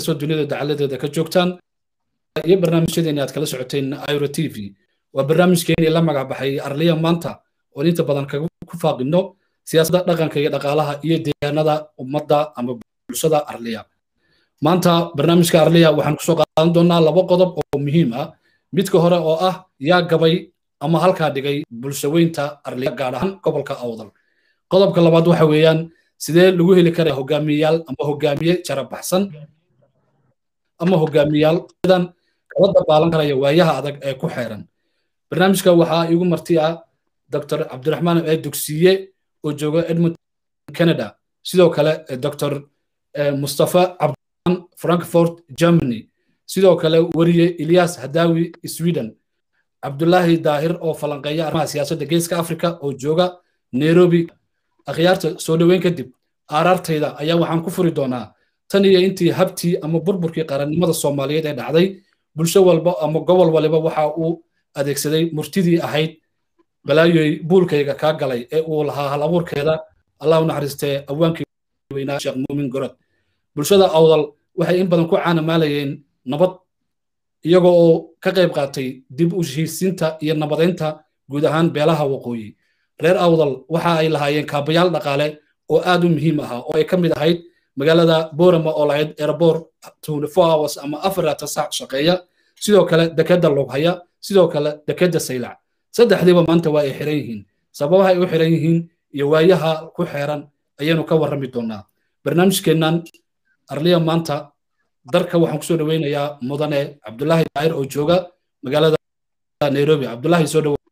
kastoo dunida dacaladeeda ka joogtaan iyo barnaamijyadeeni aad kala socoteen iro t v waa barnaamijkeenii la magac baxay arliya maanta oon inta badan ku faaqino siyaasadda dhaqanka iyo dhaqaalaha iyo deegaanada ummadda ama bulshada arliya maanta barnaamijka arliya waxaan kusoo qaadan doonaa laba qodob oo muhiim ah midka hore oo ah yaa gabay ama halkaa dhigay bulshaweynta arliya gaar ahaan gobolka awdal qodobka labaad waxa weeyaan sidee lagu heli karaya hogaamiyayaal ama hogaamiye jarabaxsan ama hogaamiyayaal sidan kala dabaalan karaya waayaha adag ee ku xeeran barnaamijka waxaa iigu marti ah dr cabdiraxmaan ee dugsiye oo jooga edmonton canada sidoo kale dr mustafa cabdiraxmaan frankfort germany sidoo kale weriye ilyas hadawi sweden cabdulaahi daahir oo falanqeeya arrimaha siyaasadda geeska africa oo jooga nairobi akhyaarta soo dhoweyn kadib aaraartayda ayaa waxaan ku furi doonaa tan iyo intii habtii ama burburkii qarannimada soomaaliyeed ee dhacday bulsho walba ama gobol waliba waxa uu adeegsaday murtidii ahayd balaayoy buulkayga kaa galay ee uu lahaa hal abuurkeeda allah u naxariistee awaankii weynaa sheekh muumin gorod bulshada awdal waxay in badan ku caanamaalayeen nabad iyagoo oo ka qayb qaatay dib u heshiisiinta iyo nabadaynta guud ahaan beelaha waqooyi reer awdal waxa ay lahaayeen kaabayaal dhaqaale oo aad u muhiim ahaa oo ay ka mid ahayd magaalada borama oo lahayd airport hours ama afarata sac shaqeeya sidoo kale dekedda loghaya sidoo kale dekedda saylac saddexdiiba maanta waa ay xiran yihiin sababaha ay u xiran yihiin iyo waayaha ku xeeran ayaynu ka warrami doonaa barnaamijkeennan arliya maanta darka waxaan kusoo dhoweynayaa mudane cabdulaahi daahir oo jooga magaalada nairobi cabdulaahi soo dhowo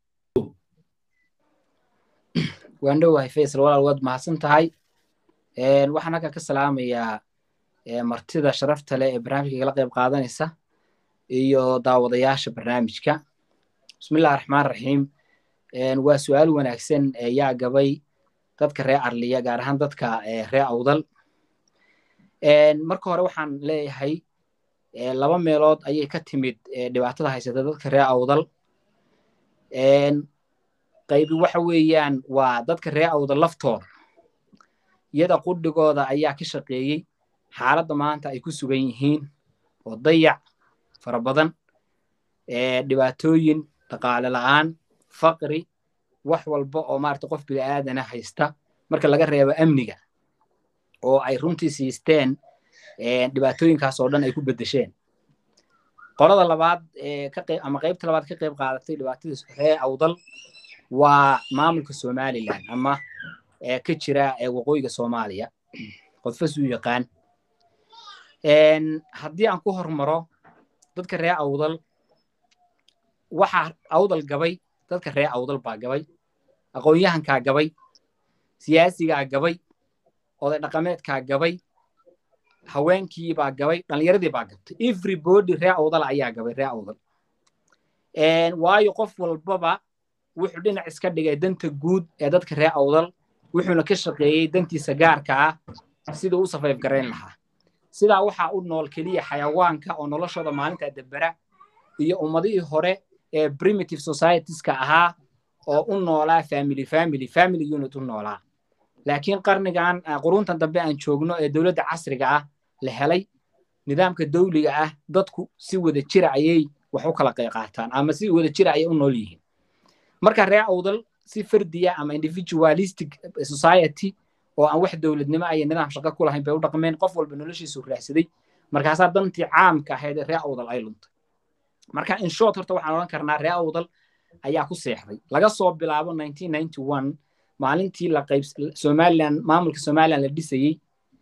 waan dhowahay faysal walaal waad mahadsan tahay waxaan halkan ka salaamayaa martida sharafta leh ee barnaamijka kala qayb qaadanaysa iyo daawadayaasha barnaamijka bismillahi raxmaan raxiim waa su-aal wanaagsan yaa gabay dadka reer arliya gaar ahaan dadka reer awdal marka hore waxaan leeyahay laba meelood ayay ka timid dhibaatada haysata dadka reer awdal qaybi waxa weeyaan waa dadka reer awdal laftooda iyada qudhigooda ayaa ka shaqeeyey xaaladda maanta ay ku sugan yihiin oo dayac fara badan dhibaatooyin dhaqaale la'aan faqri wax walba oo maarata qof bini'aadana haysta marka laga reebo amniga oo ay runtii siisteen dhibaatooyinkaas oo dhan ay ku beddesheen qolada labaad ama qaybta labaad ka qayb qaadatay dhibaatadii reer awdal waa maamulka somalilan ama ka jira waqooyiga soomaaliya qodfas uu yaqaan haddii aan ku hormaro dadka reer awdal waxaa awdal gabay dadka reer awdal baa gabay aqoon-yahankaa gabay siyaasigaa gabay oday dhaqameedkaa gabay haweenkiibaa gabay dhallinyaradii baa gabtay everybody reer awdal ayaa gabay reer awdal waayo qof walbaba wuxuu dhinac iska dhigay danta guud ee dadka reer awdal wuxuuna ka shaqeeyey dantiisa gaarka ah siduu u safayf garayn lahaa sidaa waxaa u nool keliya xayawaanka oo noloshooda maalinta debera iyo ummadihii hore ee primitive societieska ahaa oo u noolaa family family family unit u noolaa laakiin qarnigan quruntan dambe aan joogno ee dowladda casriga ah la helay nidaamka dawliga ah dadku si wada jira ayay wax u kala qaataan ama si wada jira ayay u nool yihiin marka reer awdal si fardiya ama individualistic society oo aan wax dowladnimo iyo nidaam shaqo ku lahayn bay u dhaqmeen qof walba noloshiisu raahsaday markaasaa dantii caamka ahayd ee reer awdal ay luntay marka in short horta waxaan odhan karnaa reer awdal ayaa ku seexday laga soo bilaabo maalintii la qayb somaliland maamulka somaliland la dhisayey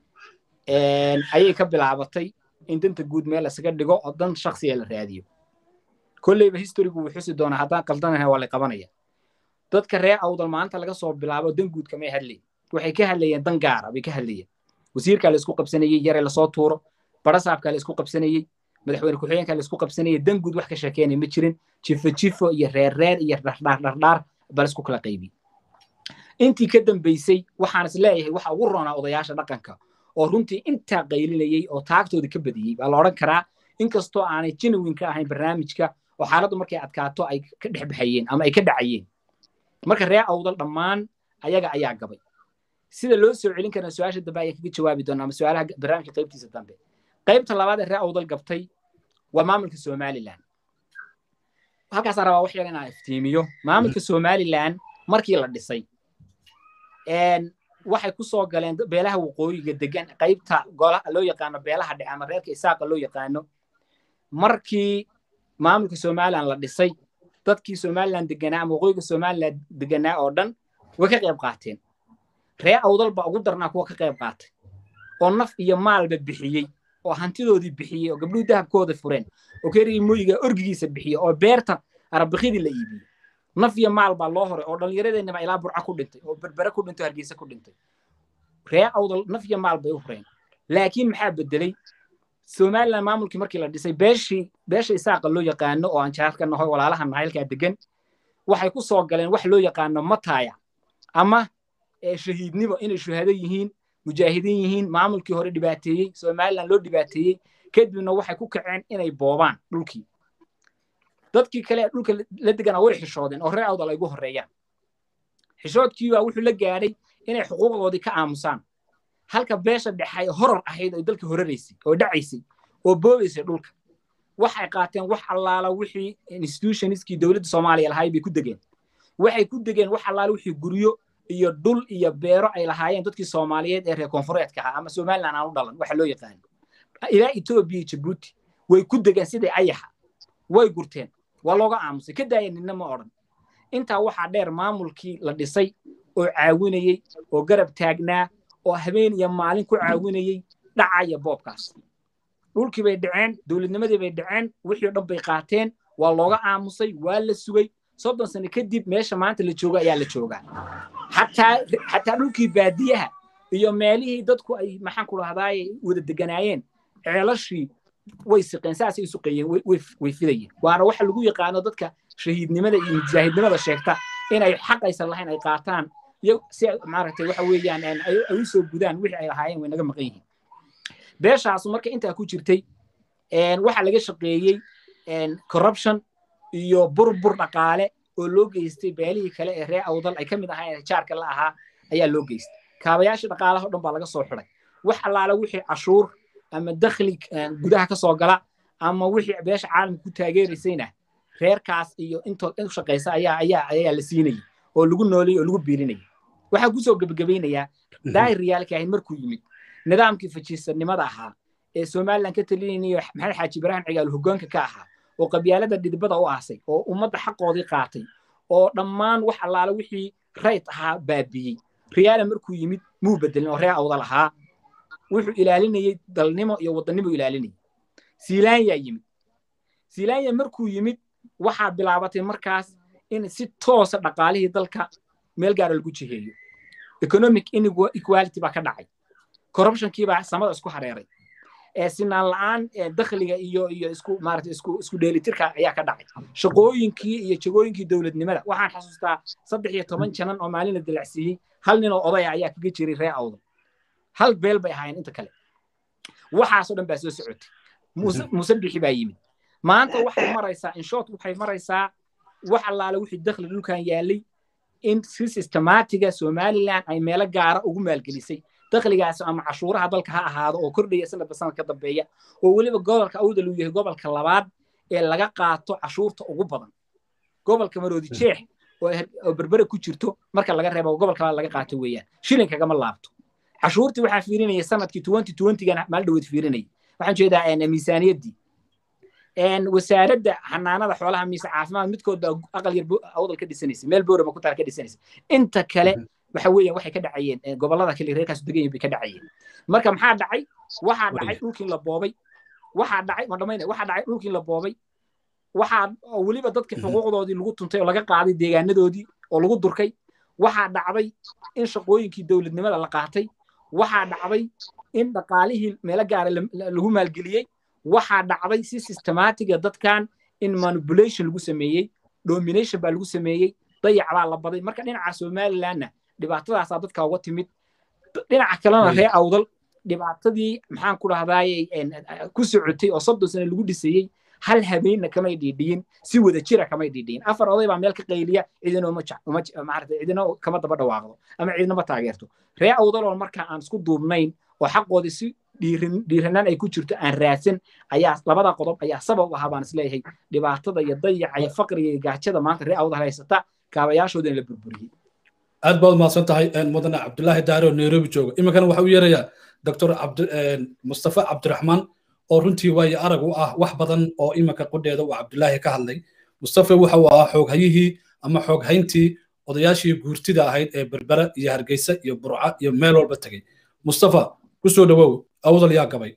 ayay ka bilaabatay in danta guud meel isaga dhigo oo dan shaksiya la raadiyo kolleyba historygu wuu xusi doonaa haddaan qaldanahay waa la qabanaya dadka reer awdal maalinta laga soo bilaabo dan guud kamay hadlayin waxay ka hadlayeen dan gaara bay ka hadlayeen wasiirkaa la isku qabsanayey yare lasoo tuuro barasaabkaa la isku qabsanayey madaxweyne ku-xigeenkaa la isku qabsanayey dan guud wax ka sheekeynaya ma jirin jifo jifo iyo reer reer iyo dhardhaar dhardhaar bal isku kala qaybi intii ka dambaysay waxaan is leeyahay waxa ugu roonaa odayaasha dhaqanka oo runtii intaa qaylinayey oo taagtooda ka badiyey baa la odhan karaa inkastoo aanay genuine ka ahayn barnaamijka oo xaaladdu markay adkaato ay ka dhex baxayeen ama ay ka dhacayeen marka reer awdal dhammaan ayaga ayaa gabay sida loo soo celin karaa su-aasha dambe ayaa kaga jawaabi doonaa ama su-aalaha barnaamijka qaybtiisa dambe qaybta labaad ee ree awdal gabtay waa maamulka somaliland halkaasaan rabaa wax yar inaan iftiimiyo maamulka somaliland markii la dhisay waxay ku soo galeen beelaha waqooyiga degan qaybta golaha loo yaqaano beelaha dhexe ama reerka isaaqa loo yaqaano markii maamulka somaliland la dhisay dadkii somaliland deganaa ama waqooyiga somaliland deganaa oo dhan way ka qayb qaateen ree awdal baa ugu darnaa kuwa ka qayb qaatay oo naf iyo maalba bixiyey oo hantidoodii bixiyey oo gabdhuhu dahabkooda fureen oo kerigii moyiga orgigiisa bixiyey oo beerta arabikidii la iibiyey naf iyo maal baa loo horay oo dhallinyaradeenniba ilaa burca ku dhintay oo berbere ku dhintay oo hargeysa ku dhintay ree awdal naf iyo maal bay u fureen laakiin maxaa bedelay somaliland maamulkii markii la dhisay beeshii beesha isaaqa loo yaqaano oo aan jaarka nahoy walaalaha nahaylkaa degan waxay ku soo galeen wax loo yaqaano mataya ama shahiidnimo inay shuhado yihiin mujaahidiin yihiin maamulkii hore dhibaateeyey somaliland loo dhibaateeyey kadibna waxay ku kaceen inay boobaan dhulkii dadkii kale ee dhulka la deganaa way xishoodeen oo reer awdal ay ugu horreeyaan xishoodkiibaa wuxuu la gaadhay inay xuquuqdoodii ka aamusaan halka beesha dhexay horor ahayd oo dalka horaraysay oo dhacaysay oo boobaysay dhulka waxay qaateen wax allaala wixii institutionskii dowladda soomaaliya lahaay bay ku degeen waxay ku degeen wax allaala wixii guryo iyo dhul iyo beero ay lahaayeen dadkii soomaaliyeed ee reer koonfureedka ahaa ama somaliland aan u dhalan waxa loo yaqaano ilaa etoobiya jabuuti way ku degeen sidai ayaxa way gurteen waa looga aamusay ka daaya ninna ma odhan intaa waxaa dheer maamulkii la dhisay oo caawinayey oo garab taagnaa oo habeen iyo maalin ku caawinayey dhacaya boobkaas dhulkii bay dhaceen dowladnimadii bay dhaceen wixii o dhan bay qaateen waa looga aamusay waa la sugay soddon sano kadib meesha maanta la jooga ayaa la joogaa xataa xataa dhulkii baadiyaha iyo meelihii dadku ay maxaan ku dhahdaaye wada deganaayeen ceelashii way siqeen saasay suqeeyeen way fidayeen waana waxa lagu yaqaano dadka shahiidnimada iyo mujaahidnimada sheegta inay xaq aysan lahayn ay qaataan iyo si maaragtay waxa weeyaan ay u soo gudaan wixii ay lahaayeen way naga maqan yihiin beeshaasu marka intaa ku jirtay waxaa laga shaqeeyey corruption iyo burbur dhaqaale oo loo geystay beelihii kale ee ree awdal ay ka mid ahaayeen jaarka la ahaa ayaa loo geystay kaabayaashii dhaqaalaha o dhan baa laga soo xiday wax allaala wixii cashuur ama dakhli gudaha ka soo gala ama wixii beesha caalamka ku taageeraysayna reerkaas iyo intood in shaqaysa ayaa ayaa ayaa la siinayay oo lagu noolayay oo lagu biilinayay waxaa kusoo gebagabeynayaa daahir riyaalka ahayd markuu yimid nidaamkii fajiisanimada ahaa ee somaliland ka talinaynayo maxamed xaaji ibraahim cigaal hoggaanka ka ahaa oo qabyaalada dhidibada u aasay oo ummadda xaqoodii qaatay oo dhammaan wax allaala wixii rayt ahaa baabiyey riyaala markuu yimid muu bedelin oo ree awdal ahaa wuxuu ilaalinayey dalnimo iyo wadannimo ilaalinayay siilaanyaa yimid siilaanya markuu yimid waxaa bilaabatay markaas in si toosa dhaqaalihii dalka meel gaara lagu jiheeyo economic inequality baa ka dhacay corruptionkii baa samada isku hareeray ee sinaan la'aan dakhliga iyo iyo isku maarata isku isku dheelitirka ayaa ka dhacay shaqooyinkii iyo jagooyinkii dowladnimada waxaan xasuustaa saddex iyo toban janan oo maalin la dilacsiiyey hal nin oo odaya ayaa kaga jiray ree awdal hal beel bay ahaayeen inta kale waxaasoo dhan baa soo socotay muuse bixi baa yimid maanta waxay maraysaa inshort waxay maraysaa wax allaale wixii dakhli dhulkan yaalay in si systematiga somaliland ay meelo gaara ugu maalgelisay dakhligaas ama cashuuraha dalka ha ahaado oo kordhaya sanadba sanad ka dambeeya oo weliba gobolka awdal uu yahay gobolka labaad ee laga qaato cashuurta ugu badan gobolka maroodi jeex oo berbere ku jirto marka laga reebo gobolka labaad laga qaato weeyaan shilinkagama laabto cashuurtii waxaa fiirinaya sanadkii twenty twentygana maal dhaweed fiirinaya waxaan jeedaa miisaaniyaddii wasaaradda xanaanada xoolaha mise caafimaad midkood baa aqal yar awdal ka dhisanaysa meel booraba ku taal ka dhisanaysa inta kale waxa weeyaan waxay ka dhacayeen gobollada kale reerkaas degan bay ka dhacayeen marka maxaa dhacay waxaa dhacay dhulkii la boobay waxaa dhacay ma dhamaynay waxaa dhacay dhulkii la boobay waxaa weliba dadkii xuquuqdoodii lagu tuntay oo laga qaaday deegaanadoodii oo lagu durkay waxaa dhacday in shaqooyinkii dowladnimada la qaatay waxaa dhacday in dhaqaalihii meelo gaara lagu maalgeliyey waxaa dhacday si systematiga dadkan in manipulation lagu sameeyey domination baa lagu sameeyey dayac baa la baday marka dhinaca somalilandna dhibaatadaasaa dadka uga timid dhinaca kalena ree awdal dhibaatadii maxaan ku dhahdaaye ku socotay oo soddon sano lagu dhisayey hal habeenna kamay dhiidhiyin si wada jira kamay dhiidhiyin afar oday baa meel ka qayliya cidina maarata cidina kama daba dhawaaqdo ama cidina ma taageerto ree awdaloo marka aan isku duubnayn oo xaqooda si dhiiranaan ay ku jirto aan raadsan ayaa labada qodob ayaa sabab u ahaa baan isleeyahay dhibaatada iyo dayaca iyo faqriga iyo gaajada maanta ree awdal haysata kaabayaashoodana la burburiyey aad baad mahadsan tahay mudane cabdulaahi daare oo nairobi jooga iminkana waxa u yeerayaa doctor mustafa cabdiraxmaan oo runtii waayo arag u ah wax badan oo iminka qudheeda uu cabdulaahi ka hadlay mustafa waxa uu ahaa xooghayihii ama xooghayntii odayaashii guurtida ahayd ee berbera iyo hargeysa iyo burca iyo meel walba tegey mustafa kusoo dhawow awdal yaa gabay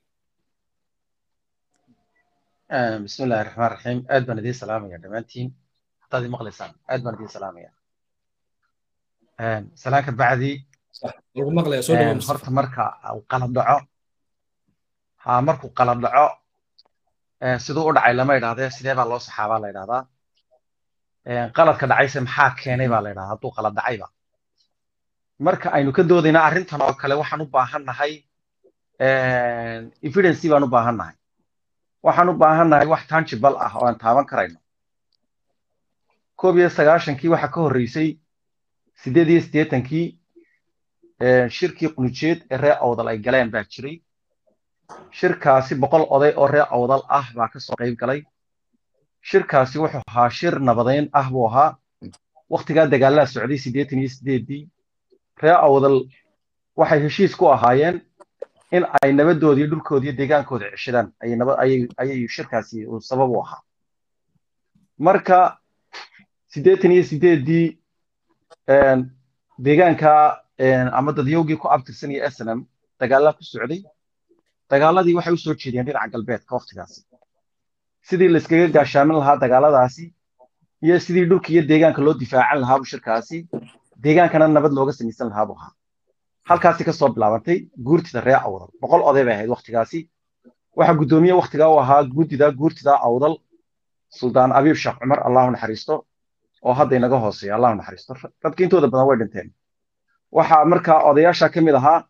بسم الله الرحمن الرحيم aad baan idiin salaamaya dhammaantiin haddaad maqlaysaan aad baan idiin salaamaya salaanka bacdi lagu maqlaya soo dhawow horta marka uu qalad dhaco ha markuu qalad dhaco siduu u dhacay lama idhahdee sidee baa loo saxaabaa la idhahdaa qaladka dhacayse maxaa keenay baa la idhahdaa hadduu qalad dhacayba marka aynu ka doodayna arrintan oo kale waxaan u baahan nahay evidency baan u baahan nahay waxaan u baahan nahay wax tangible ah oo aan taaban karayno koob iyo sagaashankii waxaa ka horreysay siddeed iyo siddeetankii shirkii qunujeed ee reer awdal ay galeen baa jiray shirkaasi boqol oday oo reer awdal ah baa ka soo qayb galay shirkaasi wuxuu ahaa shir nabadeyn ah buu ahaa wakhtigaa dagaalada socday siddeetan iyo siddeeddii reer awdal waxay heshiis ku ahaayeen in ay nabadoodii dhulkoodii iyo deegaankooda ceshadaan ayay shirkaasi uu sabab u ahaa marka siddeetan iyo siddeeddii deegaanka ama dadyowgii ku abtirsanaya snm dagaalada ku socday dagaaladii waxay u soo jeediyeen dhinaca galbeedka wakhtigaasi sidii layskaga gaashaamin lahaa dagaaladaasi iyo sidii dhulka iyo deegaanka loo difaacan lahaabu shirkaasi deegaankana nabad looga samaysan lahaa buu ahaa halkaasi kasoo bilaabantay guurtida reer awdal boqol oday bay ahayd wakhtigaasi waxaa guddoomiye wakhtigaa u ahaa guddida guurtida awdal suldaan abiib sheekh cumar allahu naxariisto oo hadda inaga hooseeya allahu naxariisto dadka intooda badan way dhinteen waxaa markaa odayaasha ka mid ahaa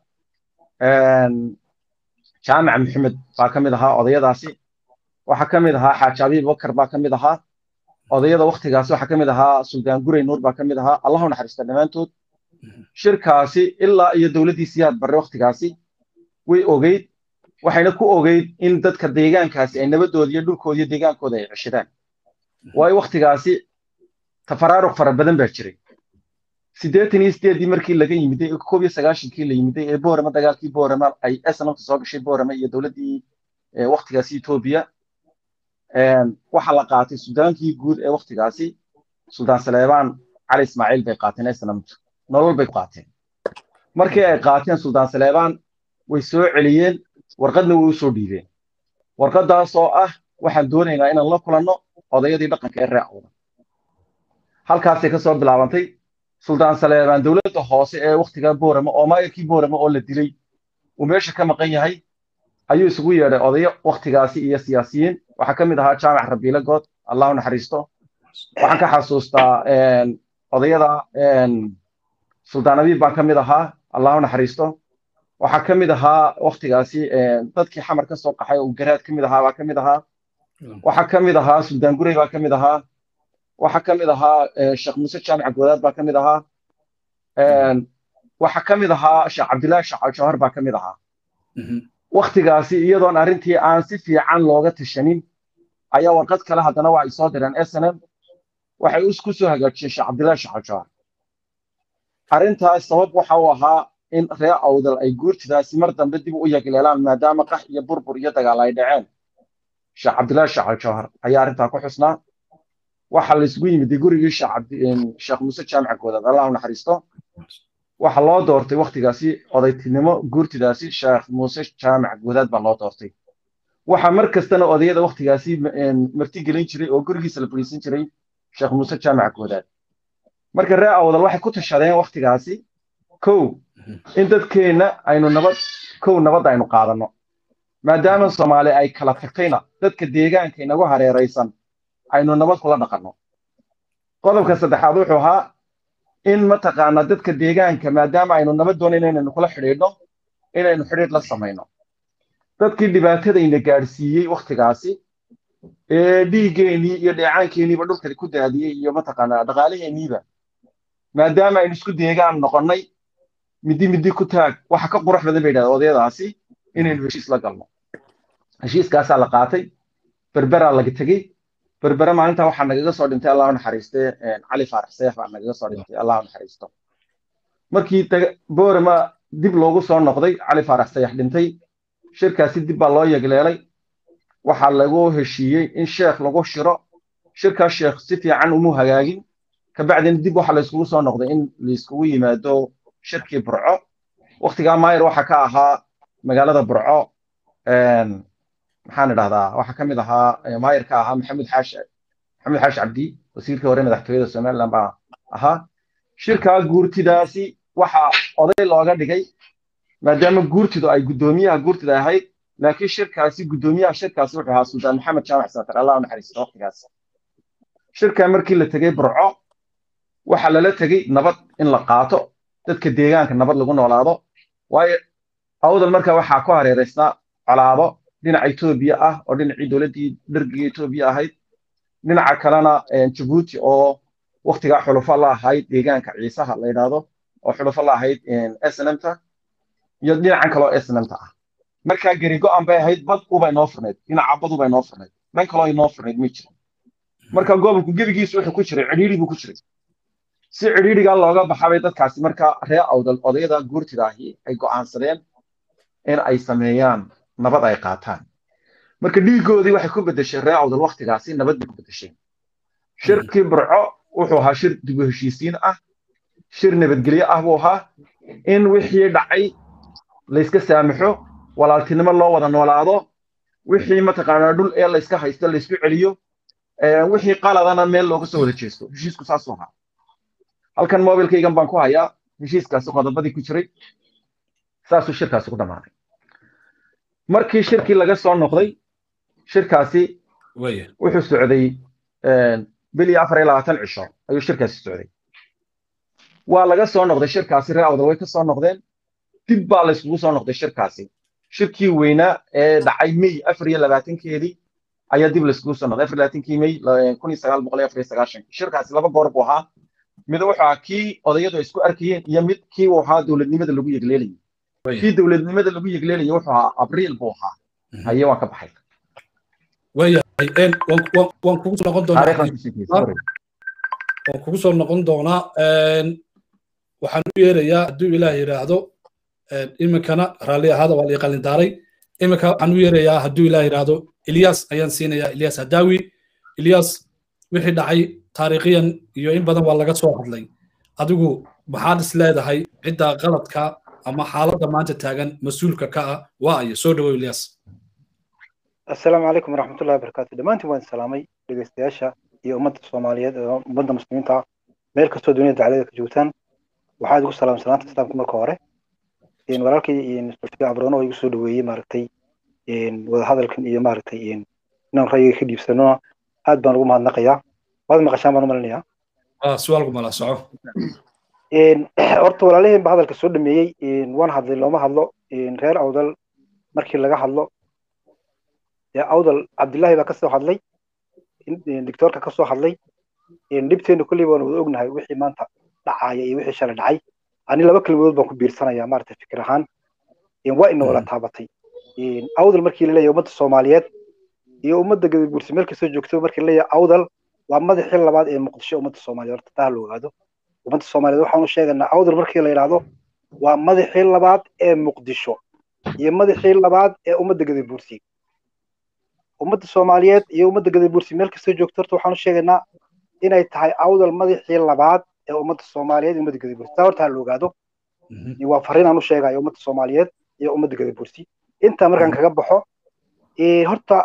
jaamac maxamed baa ka mid ahaa odayadaasi waxaa ka mid ahaa xaaji abiib bakar baa ka mid ahaa odayada wakhtigaasi waxaa ka mid ahaa suldaan gurey nuur baa ka mid ahaa allahu naxariista dhammaantood shirkaasi ilaa iyo dowladdii siyaad barre wakhtigaasi way ogeyd waxayna ku ogeyd in dadka deegaankaasi ay nabadooda iyo dhulkooda iyo deegaankooda ay ceshadaan waayo wakhtigaasi tafaraaruq fara badan baa jiray siddeetan iyo sideeddii markii laga yimiday koob iyo sagaashankii la yimiday ee boorama dagaalkii boorama ay snamta soo gashay boorama iyo dowladdii wakhtigaasi etoobiya waxaa la qaatay suldaankii guud ee wakhtigaasi suldaan saleebaan cali ismaaciil bay qaateen snamtu nolol bay qaateen markii ay qaateen suldaan saleebaan way soo celiyeen warqadna way u soo dhiibeen warqaddaas oo ah waxaan doonaynaa inaan la kulanno odayadii dhaqanka ee ree awda halkaasay ka soo bilaabantay suldaan saleebaan dowladda hoose ee wakhtigaa boorama oo maayarkii boorama oo la dilay uu meesha ka maqan yahay ayuu isugu yeedhay odayo wakhtigaasi iyo siyaasiyiin waxaa ka mid ahaa jaamac rabiile good allahu naxariisto waxaan ka xasuustaa odayada suldaan abiib baan ka mid ahaa allahu naxariisto waxaa ka mid ahaa wakhtigaasi dadkii xamar ka soo qaxay oo garaad ka mid ahaa baa ka mid ahaa waxaa ka mid ahaa suldaan gurey baa ka mid ahaa waxaa ka mid ahaa sheekh muuse jaamic goodaad baa ka mid ahaa waxaa ka mid ahaa sheekh cabdillaahi sheekh jawhar baa ka mid ahaa wakhtigaasi iyadoon arrintii aan si fiican looga tashanin ayaa warqad kale haddana waa ay soo direen snm waxay ku soo hagaajiyeen sheekh cabdillaahi sheekh jawhar arrintaas sabab waxa uu ahaa in reer awdal ay guurtidaasi mar dambe dib u yagleelaan maadaama qax iyo burbur iyo dagaal ay dhaceen sheekh cabdillaahi sheekh jawhar ayaa arrintaa ku xusnaa waxaa la isugu yimid gurigii sheekh muuse jaamic goodaad allahu naxariisto waxaa loo doortay wakhtigaasi odaytinimo guurtidaasi sheekh muuse jaamic goodaad baa loo doortay waxaa mar kastana odayada wakhtigaasi martigelin jiray oo gurigiisa la fadhiisan jiray sheekh muuse jaamic goodaad marka reer awdal waxay ku tashadeen wakhtigaasi kow in dadkeenna aynu nabad kow nabad aynu qaadanno maadaama soomaali ay kala tagtayna dadka deegaanka inagu hareeraysan aynu nabad kula dhaqanno qodobka saddexaad wuxuu ahaa in mataqaana dadka deegaanka maadaama aynu nabad doonayno inaynu kula xidhiidhno inaynu xidhiidh la samayno dadkii dhibaatadayna gaadhsiiyey wakhtigaasi ee dhiiggeenii iyo dheecaankeeniiba dhulka ku daadiyey iyo mataqaana dhaqaalaheenniiba maadaama aynu isku deegaan noqonnay midi midi ku taag waxa ka qurux badan bay yidhahdeen odayadaasi inaynu heshiis la galno heshiiskaasaa la qaatay berberaa laga tegey berbere maalinta waxaa nagaga soo dhintay allahu naxariiste cali faarax seex baa nagaga soo dhintay allahu naxariisto markii boorama dib loogu soo noqday cali faarax seex dhintay shirkaasi dib baa loo yegleelay waxaa lagu heshiiyey in sheekh lagu shiro shirkaa sheekh si fiican umu hagaagin kabacdina dib waxa layskugu soo noqday in layskugu yimaado shirkii burco waktigaa maayir waxa ka ahaa magaalada burco maxaan idhahdaa waxaa ka mid ahaa maayir ka ahaa maxamed xaash maxamed xaash cabdi wasiirkii hore madaxtooyada somaliland baa ahaa shirkaa guurtidaasi waxaa oday looga dhigay maadaama guurtidu ay guddoomiyaha guurtida ahayd laakiin shirkaasi guddoomiyaha shirkaasi wuxuu ahaa suldaan maxamed jaamac saatar allah u naxariisto waqtigaas shirkaa markii la tegey burco waxaa lala tegey nabad in la qaato dadka deegaanka nabad lagu noolaado waayo awdal markaa waxaa ku hareeraysnaa colaado dhinaca etoobiya ah oo dhinacii dowladdii dhergiga etoobiya ahayd dhinaca kalena jabuuti oo waktigaa xulufo la ahayd deegaanka ciisaha la yidhaahdo oo xulufo la ahayd snmta iyo dhinacan kaloo snmta ah markaa geri go-an bay ahayd bad ubay noo furnayd dhinaca bad ubay noo furnayd dhan kaloo inoo furnayd ma jirin marka gobolku gebigiisu wuxuu ku jiray cidhiidhi buu ku jiray si cidhiidhigaa looga baxabay dadkaasi markaa ree awdal odayada guurtida ahi ay go'aansadeen in ay sameeyaan nabad ay qaataan marka dhiigoodii waxay ku bedeshay ree awdal waktigaasi nabad bay ku bedesheen shirkii burco wuxuu ahaa shir dib u heshiisiin ah shir nabadgelyo ah buu ahaa in wixii dhacay layska saamaxo walaaltinimo loo wada noolaado wixii mataqaanaa dhul ee layska haysto laysku celiyo wixii qaladana meel looga soo wada jeesto heshiisku saasuu ahaa halkan mobilkaygan baan ku hayaa heshiiskaasi qodobadii ku jiray saasuu shirkaasi ku dhammaaday markii shirkii laga soo noqday shirkaasi wuxuu socday bil iyo afar iyo labaatan cisho ayuu shirkaasi socday waa laga soo noqday shirkaasi ree awdal way ka soo noqdeen dib baa layskugu soo noqday shirkaasi shirkii weynaa ee dhacay may afar iyo labaatankeedii ayaa dib layskugu soo noqday afar labaatankii may kun iyo sagaal boqol iyo afar iyo sagaashankii shirkaasi laba goor buu ahaa mid wuxuu ahaa kii odayadu ay isku arkayeen iyo mid kii uu ahaa dowladnimada lagu yegleelayay kii dowladnimada lagu yegleelayay wuxuu ahaa abriil buu ahaa haye waan ka baxay waayahay waan kugu soo noqon doonaa waan kugu soo noqon doonaa waxaan u yeerayaa hadduu ilaah yidhaahdo iminkana raalli ahaada waa la qalindaaray iminka waxaan u yeerayaa hadduu ilaah yidhaahdo ilyas ayaan siinayaa ilyas hadaawi ilyas wixii dhacay taariikhiyan iyo in badan waa laga soo hadlay adigu maxaad is leedahay cidda qaladka ama xaaladda maanta taagan mas-uulka ka ah waa ayo soo dhawow ilyas assalaamu calaykum waraxmatullahi wabarakaatu dhammaantiin waan salaamay dhegeystayaasha iyo ummadda soomaaliyeed ee ummadda muslimiinta meel kastoo duniyada daclada ka joogtaan waxaa idigu salaam salaanta islaamka marka hore walaalkii sulfiya cabrono oo igu soo dhaweeyey maaragtay wadahadalkan iyo maaragtay inaan ra'yiga ka dhiibsanona aad baan ugu mahadnaqayaa waad maqashaan baan u malinayaa su'aalku mala soco horta walaalaheen ba hadalka soo dhameeyey waan hadlay looma hadlo reer awdal markii laga hadlo awdal cabdillahi baa kasoo hadlay doctoorka kasoo hadlay dhibteenu kolley baan wada ognahay wixii maanta dhacaya iyo wixii shalay dhacay ani laba kelmadood baan ku biirsanayaa maaragtay fikir ahaan waa ina wala taabatay awdal markii la leeyahay ummadda soomaaliyeed iyo ummadda gadaguursi meel kastoo joogto markii la leeyahay awdal waa madaxii labaad ee muqdisho ummadda soomaaliyeed horta taa la ogaado ummadda soomaaliyeed waxaanu sheegaynaa awdal markii la yidhaahdo waa madaxii labaad ee muqdisho iyo madaxii labaad ee ummadda gadaguursi ummadda soomaaliyeed iyo ummadda gadaguursi meel kastoo joogto horta waxaanu sheegaynaa inay tahay awdal madaxii labaad ee ummadda soomaaliyeed iyo ummadda gadaguursi taa horta ha la ogaado waa fariin aan u sheegayo ummadda soomaaliyeed iyo ummadda gadaguursi intaa markaan kaga baxo horta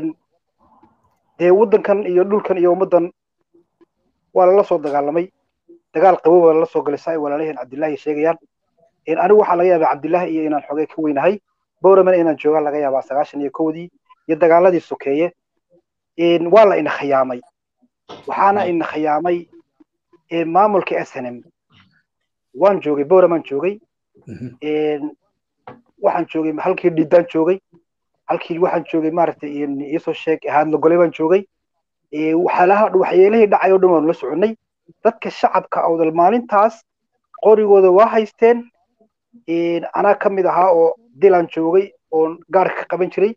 dee waddankan iyo dhulkan iyo ummaddan waa lala soo dagaalamay dagaal qabow baa lala soo galay saa ay walaalaheen cabdillahi sheegayaan anigu waxaa laga yaabaa cabdillahi iyo inaan xogay ka weynahay bowraman inaan joogaan laga yaabaa sagaashan iyo kowdii iyo dagaaladii sokeeye waa la ina khiyaamay waxaana ina khiyaamay maamulka s n m waan joogay bowramaan joogay waxaan joogay halkii dhidaan joogay halkii waxaan joogay maaragtay iisoo sheeg haadla gole baan joogay waxyaalaha waxyeelihii dhacay oo dhan waanu la soconnay dadka shacabka awdal maalintaas qorigooda waa haysteen anaa ka mid ahaa oo dilan joogay oon gaarka ka qaban jiray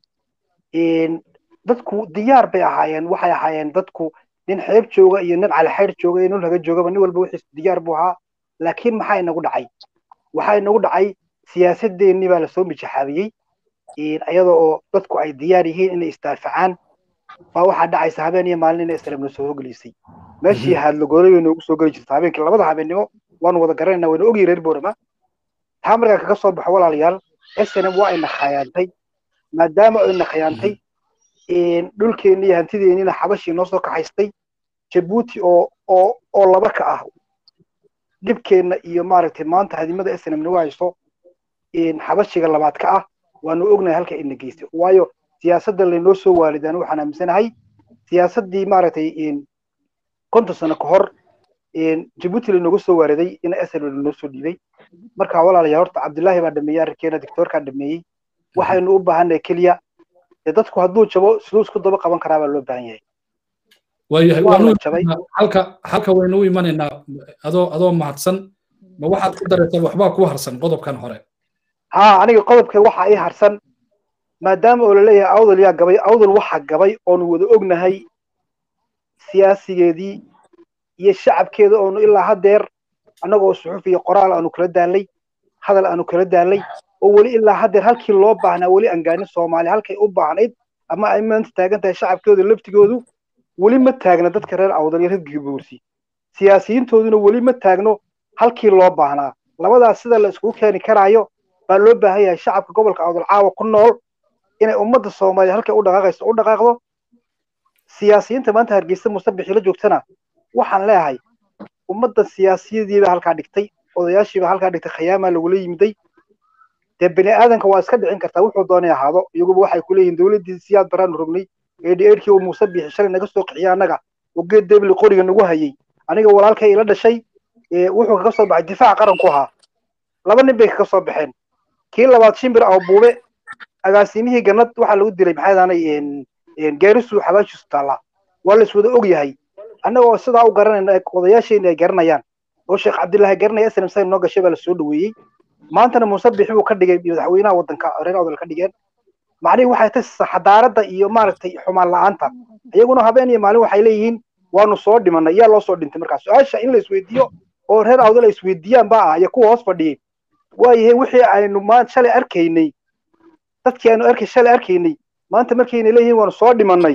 dadku diyaar bay ahaayeen waxay ahaayeen dadku nin xeeb jooga iyo nin calixaydh jooga iyo nin laga joogaba nin walba wixiis diyaar buu ahaa laakiin maxaa inagu dhacay waxaa inagu dhacay siyaasadeennii baa lasoo mijaxaabiyey iyada oo dadku ay diyaar yihiin inay isdaafacaan baa waxaa dhacaysa habeen iyo maalin inay islam soo hogelisay meeshii haadlagoolay bay noogu soo geli jirta habeenkii labada habeennimo waanu wada garanayna wayna ogyi reer boorama taa markaa kaga soo baxo walaalayaal snm waa ina khayaantay maadaama ayna khayaantay dhulkeenni iyo hantideennina xabashii noo soo kaxaystay jabuuti oo oo oo laba ka ah dhibkeenna iyo maaragtay maanta hadimada snm nagu hayso xabashiga labaad ka ah waanu ognahay halka ina geystay waayo siyaasadda laynoo soo waalidaan waxaan aaminsanahay siyaasaddii maaragtay konton sano ka hor jabuuti laynooga soo waariday in snm lanoo soo dhiibay marka walaalayaal horta cabdullaahi baa dhameeyey arrinkeena dictoorkaa dhameeyey waxaynu u baahannahay keliya dee dadku hadduu jabo siduu isku daba qaban karaa baa loo baahan yahay waayahay halka halka waynu u imanaynaa adoo adoo mahadsan ma waxaad ku daraysaa waxbaa ku harsan qodobkan hore ha aniga qodobka waxa ii harsan maadaama oo laleeyahay awdal yaa gabay awdal waxa gabay oonu wada ognahay siyaasigeedii iyo shacabkeeda oonu ilaa haddeer annagoo suxuf iyo qoraal aanu kala daalay hadal aanu kala daalay oo weli ilaa haddeer halkii loo baahnaa weli aan gaanin soomaaliya halkay u baahnayd ama ay maanta taagan tahay shacabkooda laftigoodu weli ma taagna dadka reer awdal iyo reer gaboorsi siyaasiyiintooduna weli ma taagno halkii loo baahnaa labadaas sida la iskugu keeni karaayo baa loo baahan yahay shacabka gobolka awdal caawa ku nool inay ummadda soomaaliya halkay u dhaqaaqayso u dhaqaaqdo siyaasiyiinta maanta hargeysa musabixii la joogtana waxaan leeyahay ummadda siyaasiyadiiba halkaa dhigtay odayaashiiba halkaa dhigtay khayaamaa lagula yimiday dee bini aadanka waa iska dhicin kartaa wuxuu doonay ahaado iyaguba waxay ku leeyihin dowladdii siyaad baraanu rognay eedhi eedhkii uu muuse bixi shalay naga soo qixiya annaga oo geed debli qoriga nagu hayay aniga walaalkay ila dhashay wuxuu kaga soo baxay difaac qaranku ahaa laba nin bay kaga soo baxeen kii labaad shimbir aw buube agaasimihii gannad waxaa lagu dilay maxay daanay gaarisu xabaashiisu taallaa waa la iswada og yahay annagoo sidaa u garanayna odayaasheenni ay garanayaan oo sheekh cabdillaahi garanaya snm sayn noo gashay baa la soo dhaweeyey maantana muuse bixi buu ka dhigay madaxweynaha waddanka reer awdal ka dhigeen macnihii waxay tahay xadaaradda iyo maaragtay xumaan la'aanta iyaguna habeen iyo maalin waxay leeyihiin waanu soo dhimanay yaa loo soo dhintay markaa su-aasha in la isweydiiyo oo reer awdal ay isweydiiyaan baa ah iyo kuwa hoos fadhiyey waayahay wixii aynu maan shalay arkaynay dadkii aynu arkay shalay arkaynay maanta markayna leeyihiin waanu soo dhimanay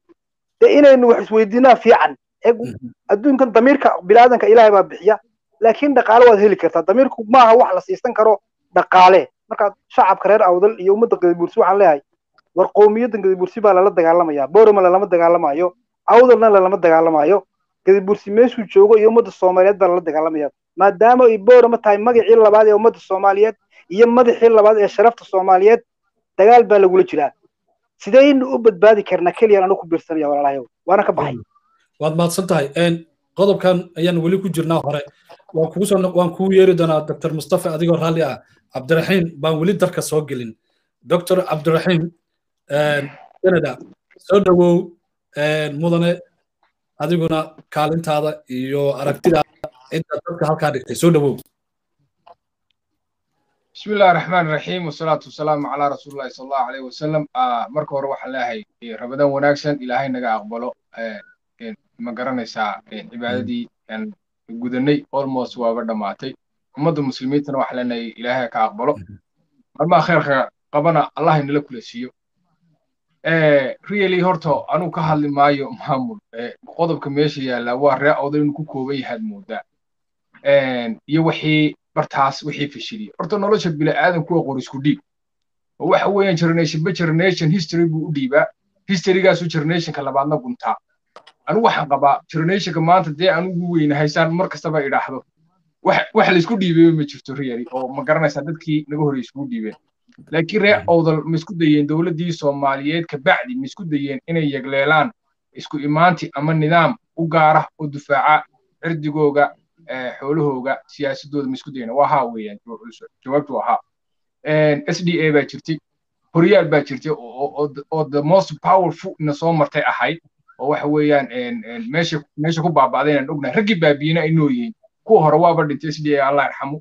dee inaynu wax isweydiinaa fiican adduunkan damiirka bilaadanka ilaahay baa bixiya laakiin dhaqaale waad heli kartaa damiirku maaha wax la siisan karo dhaqaale marka shacabka reer awdal iyo ummadda gadabuursi waxaan leeyahay war qowmiyaddan gadabuursi baa lala dagaalamaya boorama lalama dagaalamayo awdalna lalama dagaalamayo gadabuursi meeshuu joogo iyo ummadda soomaaliyeed baa lala dagaalamaya maadaama ay boorama tahay magacii labaad ee ummadda soomaaliyeed iyo madaxii labaad ee sharafta soomaaliyeed dagaal baa lagula jiraa sidaynu u badbaadi karnaa keliyan anu ku biirsanaya walaalahayow waana ka baxay waad mahadsan tahay qodobkan ayaan weli ku jirnaa hore waan kugu soo waan kugu yeeri doonaa dr mustafa adigoo raalli ah cabdiraxiim baan weli darka soo gelin dr cabdiraxiim canada soo dhowow mudane adiguna kaalintaada iyo aragtidaada cidda dadka halkaa dhigtay soo dhowow بسم الله الرحمن الرحيم والصلاة والسلام على رسول الله صلى الله عليه وسلم آه مركو روح الله رمضان وناكسن إلهي نجا أقبله آه ما قرنيسا عبادتي أن gudannay almost waaba dhammaatay ummadda muslimiintana waxa leenahay ilaahay ka aqbalo marmaa khayrka qabana allah inala kula siiyo really horta anuu ka hadli maayo maamul qodobka meesha yaalla waa ree awdal inuu ku kooban yahaad moodaa iyo wixii bartaas wixii fashiliyey horta nolosha bini'aadanku waa qorisku dhiib oo waxa weeyaan generation ba generation history buu u dhiibaa historygaasu generationka labaadna guntaa anigu waxaan qabaa generationka maanta dee anugu weynahaysaan mar kastaba idhaahdo wax laysku dhiibay ma jirto really oo ma garanaysaa dadkii naga horey iskugu dhiibeen laakiin reer awdal ma isku dayeen dowladdii soomaaliyeed kabacdi ma isku dayeen inay yegleelaan isku imaanti ama nidaam u gaara oo dufaaca cirdigooga xoolahooga siyaasadooda ma isku dayeen waa haa weeyaan jawaabtu waa haa s d a baa jirtay horyaal baa jirtay oo the most powerful ina soo martay ahayd oo waxa weeyaan meesha meesha ku baaba'day inaan ognahay raggii baabiyena ay nool yihiin kuwa hore waaba dhintay s d a allah yarxamu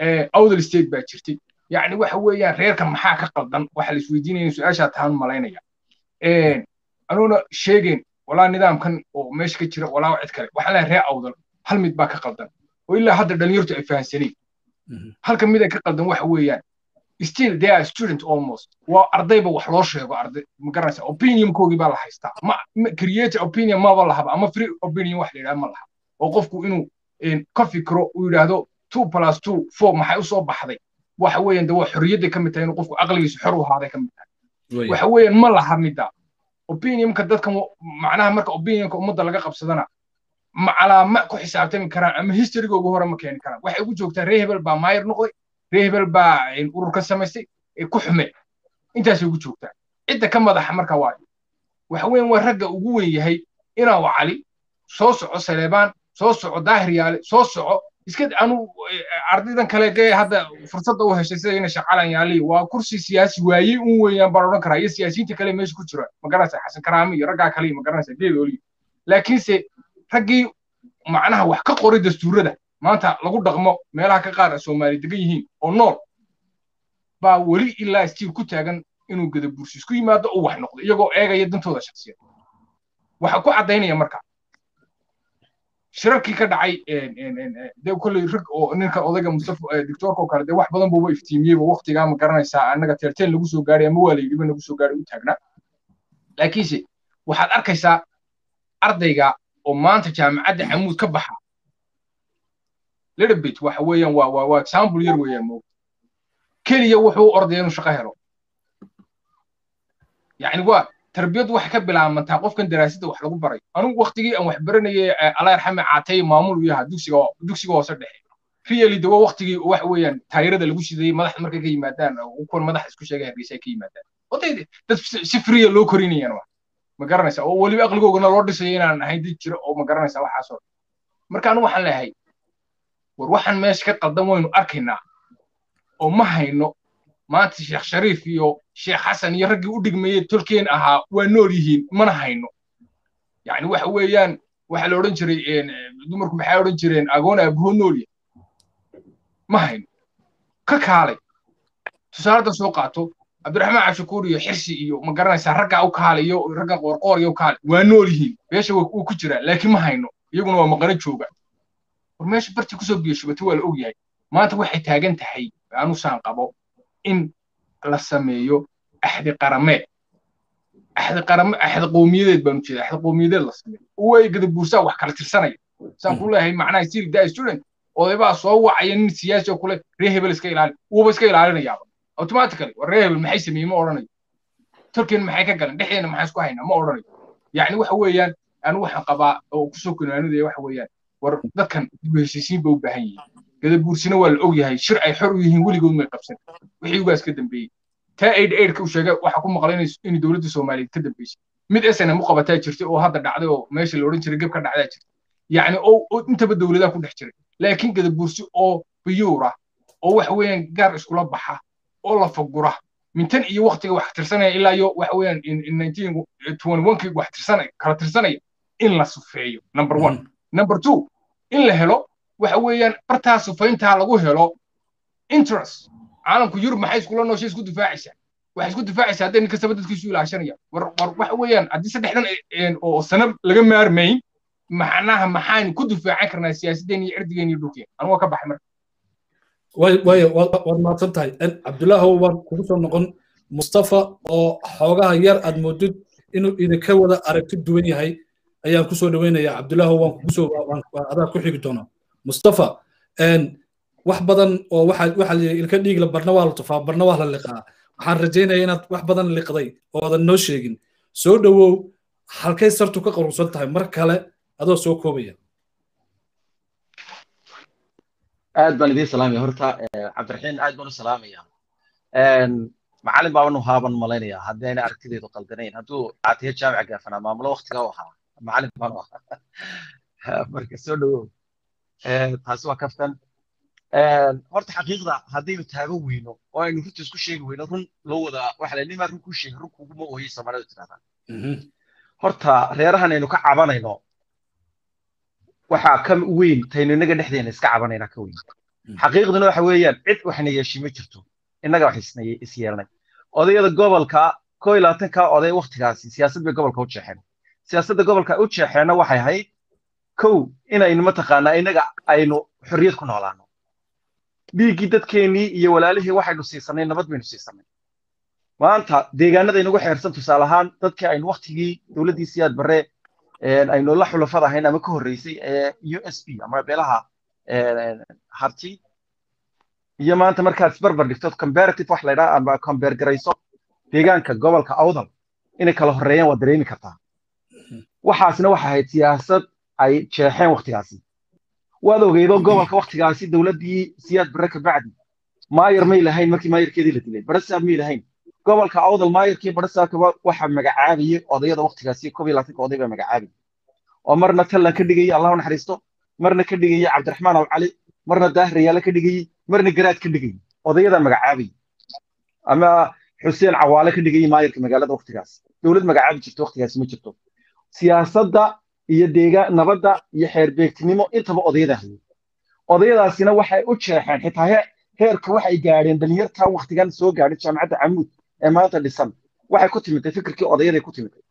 awdal state baa jirtay yacni waxa weeyaan reerka maxaa ka qaldan waxa la isweydiinaya su-aashaa taan malaynaya anuuna sheegeyn walaa nidaamkan oo meesha ka jira walaa cid kale waxaan leeyahay reer awdal hal mid baa ka qaldan oo ilaa hadda dhalinyartu ay fahansaneen halka mid ay ka qaldan waxa weeyaan still they are student almost waa ardayba wax loo sheego arday ma garanaysa opinionkoogii baa la haystaa ma create opinion maba lahaba ama free opinion wax la yidhaha ma laha oo qofku inuu ka fikro uu yidhaahdo two plus two four maxay u soo baxday waxa weeyaan de waa xorriyadday ka mid tahay inuu qofku aqligiisu xor u ahaaday ka mid tahay waxa weeyaan ma laha midda opinionka dadkan macnaha marka opinionka ummadda laga qabsadana ma calaama ku xisaabtami karaan ama historygooga hore ma keeni karaan waxay ugu joogtaa ree hebel baa maayir noqday ree hebel baa urur ka samaystay ku xume intaasay ugu joogtaa cidda ka madaxa marka waa waxa weeyaan waa ragga ugu weyn yahay inaa cali soo soco saleebaan soo soco daahir yaale soo soco iska anu ardaydan kale dee hadda fursadda u heshay sida ina shaqalan yaali waa kursi siyaasi waayey un weeyaan baan odhan karaa iyo siyaasiyiinta kale meesha ku jira ma garanaysa xasan karaami iyo raggaa kale ma garanaysa geedooli laakiinse raggii macnaha wax ka qoray dastuurada maanta lagu dhaqmo meelaha ka qaar soomaali degan yihiin oo nool baa weli ilaa stiil ku taagan inuu gadabursi isku yimaado oo wax noqdo iyagoo eegaya dantooda shaksiyad waxa ku caddaynaya marka shirarkii ka dhacay dee kolley rag oo ninka odayga mustafa doctoorka oo kale dee wax badan buuba iftiimiyeyba waqtigaa ma garanaysaa annaga teerteen lagu soo gaaray ama waa la yidhiba nagu soo gaaray u taagnaa laakiinse waxaad arkaysaa ardayga oo maanta jaamacadda camuud ka baxa little bit waxa weeyaan waa waa waa example yar weeyaan moog keliya wuxuu u ordaya inuu shaqo helo yacni waa tarbiyaddu waxay ka bilaabantaa qofkan daraasadda wax lagu baray anugu waqtigii aan wax baranayay allah yarxame caatay maamul u yahaa dugsiga dugsiga hoose dhexe really de waa waqtigii waxa weeyaan taayirada lagu shidayay madaxda markay ka yimaadaan kuwan madaxa isku sheegay hargeysa ay ka yimaadaan oday dad si friya loo korinayaan wax ma garanaysa oo weliba aqligoogana loo dhisayo inaan ahayn did jira oo ma garanaysa waxaasoo marka anigu waxaan leeyahay war waxaan meesha ka qaldan waynu arkaynaa oo ma hayno maanta sheekh shariif iyo sheekh xasan iyo raggii u dhigmayey tolkeen ahaa waa nool yihiin mana hayno yacni waxa weeyaan waxaa la odhan jiray dumarku maxay odhan jireen agoon aabahoo noolya ma hayno ka kaalay tusaaladda soo qaato cabdiraxmaan cabshakuur iyo xirsi iyo ma garanaysaa raggaa u kaalay iyo ragga qoorqoor iyo u kaalay waa nool yihiin meesha wuu ku jiraa laakiin ma hayno iyaguna waa maqano jooga war meesha bartii kusoo biyashubatay waa la og yahay maanta waxay taagan tahay anu saan qabo in la sameeyo axdi qarameed axdi qarame axdi qowmiyadeed baanu jeeda axdi qowmiyadeed la sameeyo way gada buursaa wax kala tirsanaya saan ku leeyahay macnaha still die student odaybaa soo wacaya nin siyaasi oo kule ree hebel iska ilaali wuuba iska ilaalinayaaba automatically war ree hebel maxay sameeyey ma odhanayo tolkeen maxay ka galan dhexdeena maxay isku haynaa ma odhanayo yacni waxa weeyaan anu waxaan qabaa oo kusoo kunaanudaya waxa weeyaan war dadkan dib u heshiisiin ba u baahan yihiin gadabuursina waa la og yahay shir ay xor u yihiin weligood may qabsan wixii ugaas ka dambeeyey taa aid aidka uu sheegay waxa ku maqlay in dowladda soomaaliyeed ka dambeysay mid snm u qabataa jirtay oo hadda dhacday oo meesha la odhan jiray geb ka dhacdaa jirta yacni oo intaba dowladaha ku dhex jiray laakiin gadabuursi oo biyuura oo waxa weeyaan gaar iskula baxa oo la fagura mintan iyo waqtiga wax tirsanaya ilaa iyo waxa weeyaan nineteen twenty one kii wax tirsanaya kala tirsanaya in la sufeeyo number one number two in la helo waxa weeyaan bartaa sufayntaa lagu helo interest caalamku yurub maxay iskula nooshay isku difaacaysaa waxay isku difaacaysaa hadday nin kastaba dadkiisu ilaashanaya war war waxa weeyaan haddii saddexdan oo sano laga maarmayn macnaha maxaan ku difaacan karnaa siyaasadeen iyo cirdigeen iyo dhulkeen anugu ka baxay marka way waad mahadsan tahay cabdulaahow waan kugu soo noqon mustafa oo xoogaha yar aad moodid inuu idinka wada aragti duwan yahay ayaan kusoo dhaweynayaa cabdulaahow waan kugu soo adaa ku xigi doonaa mustafa wax badan oo waxa waxa la ilka dhiigla barna waa la tufaa barna waa la liqaa waxaan rajaynayaa inaad wax badan liqday oo aadan noo sheegin soo dhowow halkay sartu ka qaruursan tahay mar kale adoo soo koobaya aad baan idiin salaamaya horta cabdiraxiin aad baan u salaamaya macalin baa anu haaban malaynaya haddii ayna aragtideedu qaldanayn hadduu caatiya jaamica gaafanaa maamulo waktigaa u ahaa macalin baan u ahaa marka soo dhowow taasi waa kaftan horta xaqiiqda haddaynu taagan weyno oo aynu runta isku sheegi weyno run loo wada waxa la nimaa run kuu sheegay run kuguma ooyey soomaalida tirahdaa horta reerahan aynu ka cabanayno waxaa ka weyn taynu inaga dhexdeena iska cabanayna ka weyn xaqiiqduna waxa weeyaan cid waxna yeeshi ma jirto innaga wax is yeelnay odayada gobolka koo iyo labaatanka oday waktigaasi siyaasad bay gobolka u jeexeen siyaasadda gobolka u jeexeenna waxay ahayd kow inaynu mataqaanaa innaga aynu xorriyad ku noolaano dhiiggii dadkeennii iyo walaalihii waxaynu siisanay nabad baynu siisanay maanta deegaanada inagu xeersan tusaale ahaan dadkii aynu waktigii dowladdii siyaad barre aynu la xulafad ahayn ama ka horreysay ee u s b ama beelaha harti iyo maanta markaad isbarbar dhigto comparative wax la ydhaha ama compare garayso deegaanka gobolka awdal inay kala horreeyaan waad dareemi kartaa waxaasna waxay ahayd siyaasad ay jeexeen waktigaasi waad ogeydo gobolka waktigaasi dowladdii siyaad barre kabacdi maayar may lahayn markii maayarkeedii la dilay barasaab may lahayn gobolka awdal maayarkii barasaabkaba waxaa magacaabayay odayada waktigaasi koob iyo labaatanka oday baa magacaabayay oo marna tallan ka dhigayay allahu naxariisto marna ka dhigayay cabdiraxmaan alcali marna daahriyaale ka dhigayay marna garaad ka dhigayay odayadaa magacaabayay ama xuseen cawaale ka dhigayay maayarka magaalada waktigaas dowlad magacaabi jirto waktigaasi ma jirto siyaasadda iyo deegaan nabadda iyo xeerbeegtinimo intaba odayada hayay odayadaasina waxay u jeexeen xitaa heerka waxay gaadheen dhalinyarta waktigan soo gaadhay jaamacadda camuud ee maanta dhisan waxay ku timiday fikirkii odayaday ku timiday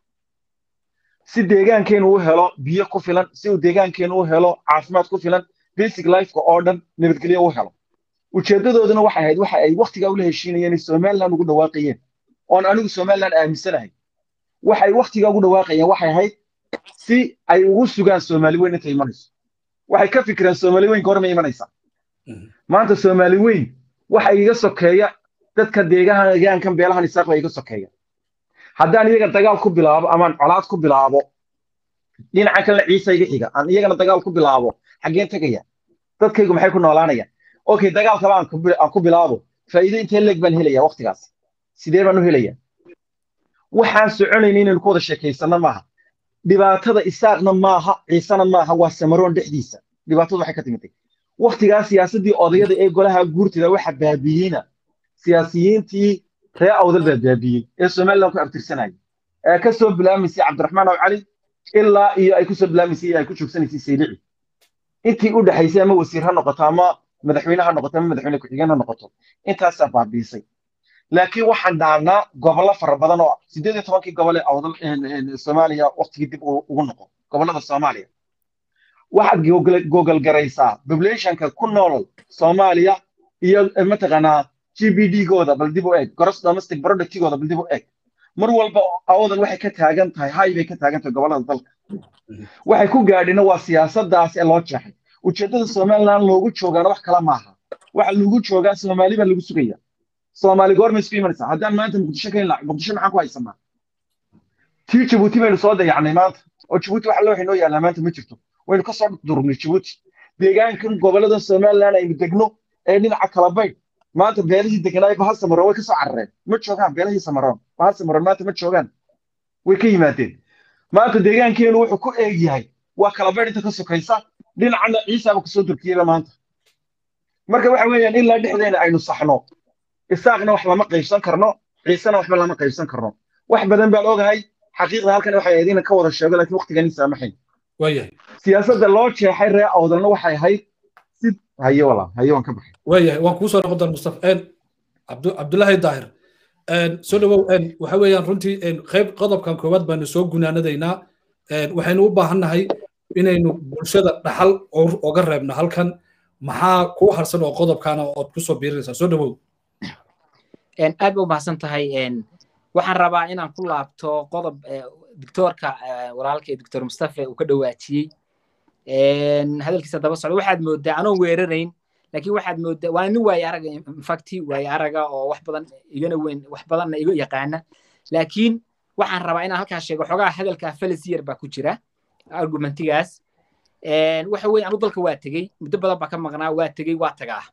si deegaankeenu u helo biyo ku filan si uu deegaankeenu u helo caafimaad ku filan basic lifeka oo dhan nabadgelyo u helo ujeeddadooduna waxay ahayd waxa ay waktigaa ula heshiinayeen somaliland ugu dhawaaqayeen oon anigu somaliland aaminsanahay waxay waktigaa ugu dhawaaqayeen waxay ahayd si ay ugu sugaan soomaali weyn intay imanayso waxay ka fikireen soomaali weyn goorma imanaysa maanta soomaali weyn waxa iga sokeeya dadka deegaankan beelahan isaaq baa iga sokeeya haddaan iyaga dagaal ku bilaabo amaan colaad ku bilaabo dhinaca kalena ciisa iga xiga aan iyagana dagaal ku bilaabo xaggeen tegaya dadkaygu maxay ku noolaanayaan okay dagaalkaba aan ku bilaabo faa'iido intee leeg baan helaya waktigaas sidee baan u helaya waxaan soconayna inaynu ku wada sheekaysanno maaha dhibaatada isaaqna maaha ciisena maaha waa samaroon dhexdiisa dhibaatadu waxay ka timitay waktigaa siyaasaddii odayada ee golaha guurtida waxa baabiyeyna siyaasiyiintii ree awdal baa baabiyey ee somaliland ku abtirsanayay ee ka soo bilaamaysay cabdiraxmaan aw cali ilaa iyo ay kusoo bilaamaysay ay ku joogsanaysay saylici intii u dhexaysay ama wasiir ha noqoto ama madaxweyne ha noqoto ama madaxweyne ku-xigeen ha noqoto intaasaa baabiisay laakiin waxaan dhaanaa gobollo fara badan oo sideed iyo tobankii gobol ee awdal soomaaliya waktigii dib ugu noqo gobollada soomaaliya waxaad gogol garaysaa populationka ku nool soomaaliya iyo mataqaanaa g b d gooda bal dib u eeg gross domestic productigooda bal dib u eeg mar walba awdal waxay ka taagan tahay hay bay ka taagan tahay gobollada dalka waxay ku gaadhina waa siyaasadaas ee loo jeexay ujeeddada somaliland loogu joogaana wax kala maaha waxa lagu joogaa soomaali baa lagu sugaya soomaali goorma isku imanaysaa haddaan maanta muqdisho ka helna muqdisho maxaan ku haysanaa tii jabuuti baynu soo dayacnay maanta oo jabuuti wax loo inoo yaallaa maanta ma jirto waynu ka soo durgnay jabuuti deegaankan gobollada somaliland aynu degno ee dhinaca kala baydh maanta beelihii deganaayo bahal samaroon way ka soo carareen ma joogaan beelihii samaroon bahal samaroon maanta ma joogaan way ka yimaadeen maanta deegaankeenu wuxuu ku eeg yahay waa kala baydh inta ka sokaysa dhinacana ciisaaba kasoo durkiyaba maanta marka waxa weeyaan ilaa dhexdeena aynu saxno isaaqna wax lama qaybsan karno ciisena waxba lama qaybsan karno wax badan baan ogahay xaqiiqda halkan waxay ahayd inaan ka wada sheego laakiin waqtigan ii saamaxayn waayahay siyaasadda loo jeexay ree awdalna waxay ahayd si haye walaa haye waan ka baxay waayahay waan kuu soo noqon doona mustafa cabdullaahi daahir soo dhawow waxa weeyaan runtii qayb qodobkan koowaad baanu soo gunaanadaynaa waxaynu u baahannahay inaynu bulshada dhaxal oga reebno halkan maxaa kuu harsan oo qodobkaana ood kusoo biirinaysaa soo dhawow aad ba u mahadsan tahay waxaan rabaa inaan ku laabto qodob doctoorka walaalkay doctor mustafe uu ka dhawaajiyey hadalkiisa daba socda waxaad moodaa anoon weerarayn laakiin waxaad moodaa waa nin waaye araga infacti waaye araga oo wax badan igana weyn wax badanna iga yaqaana laakiin waxaan rabaa inaan halkaas sheego xogaa hadalkaa falasiyar baa ku jira argumentigaas waxa weeye anu dalka waa tegey muddo badan baa ka maqnaa waa tegey waa tagaa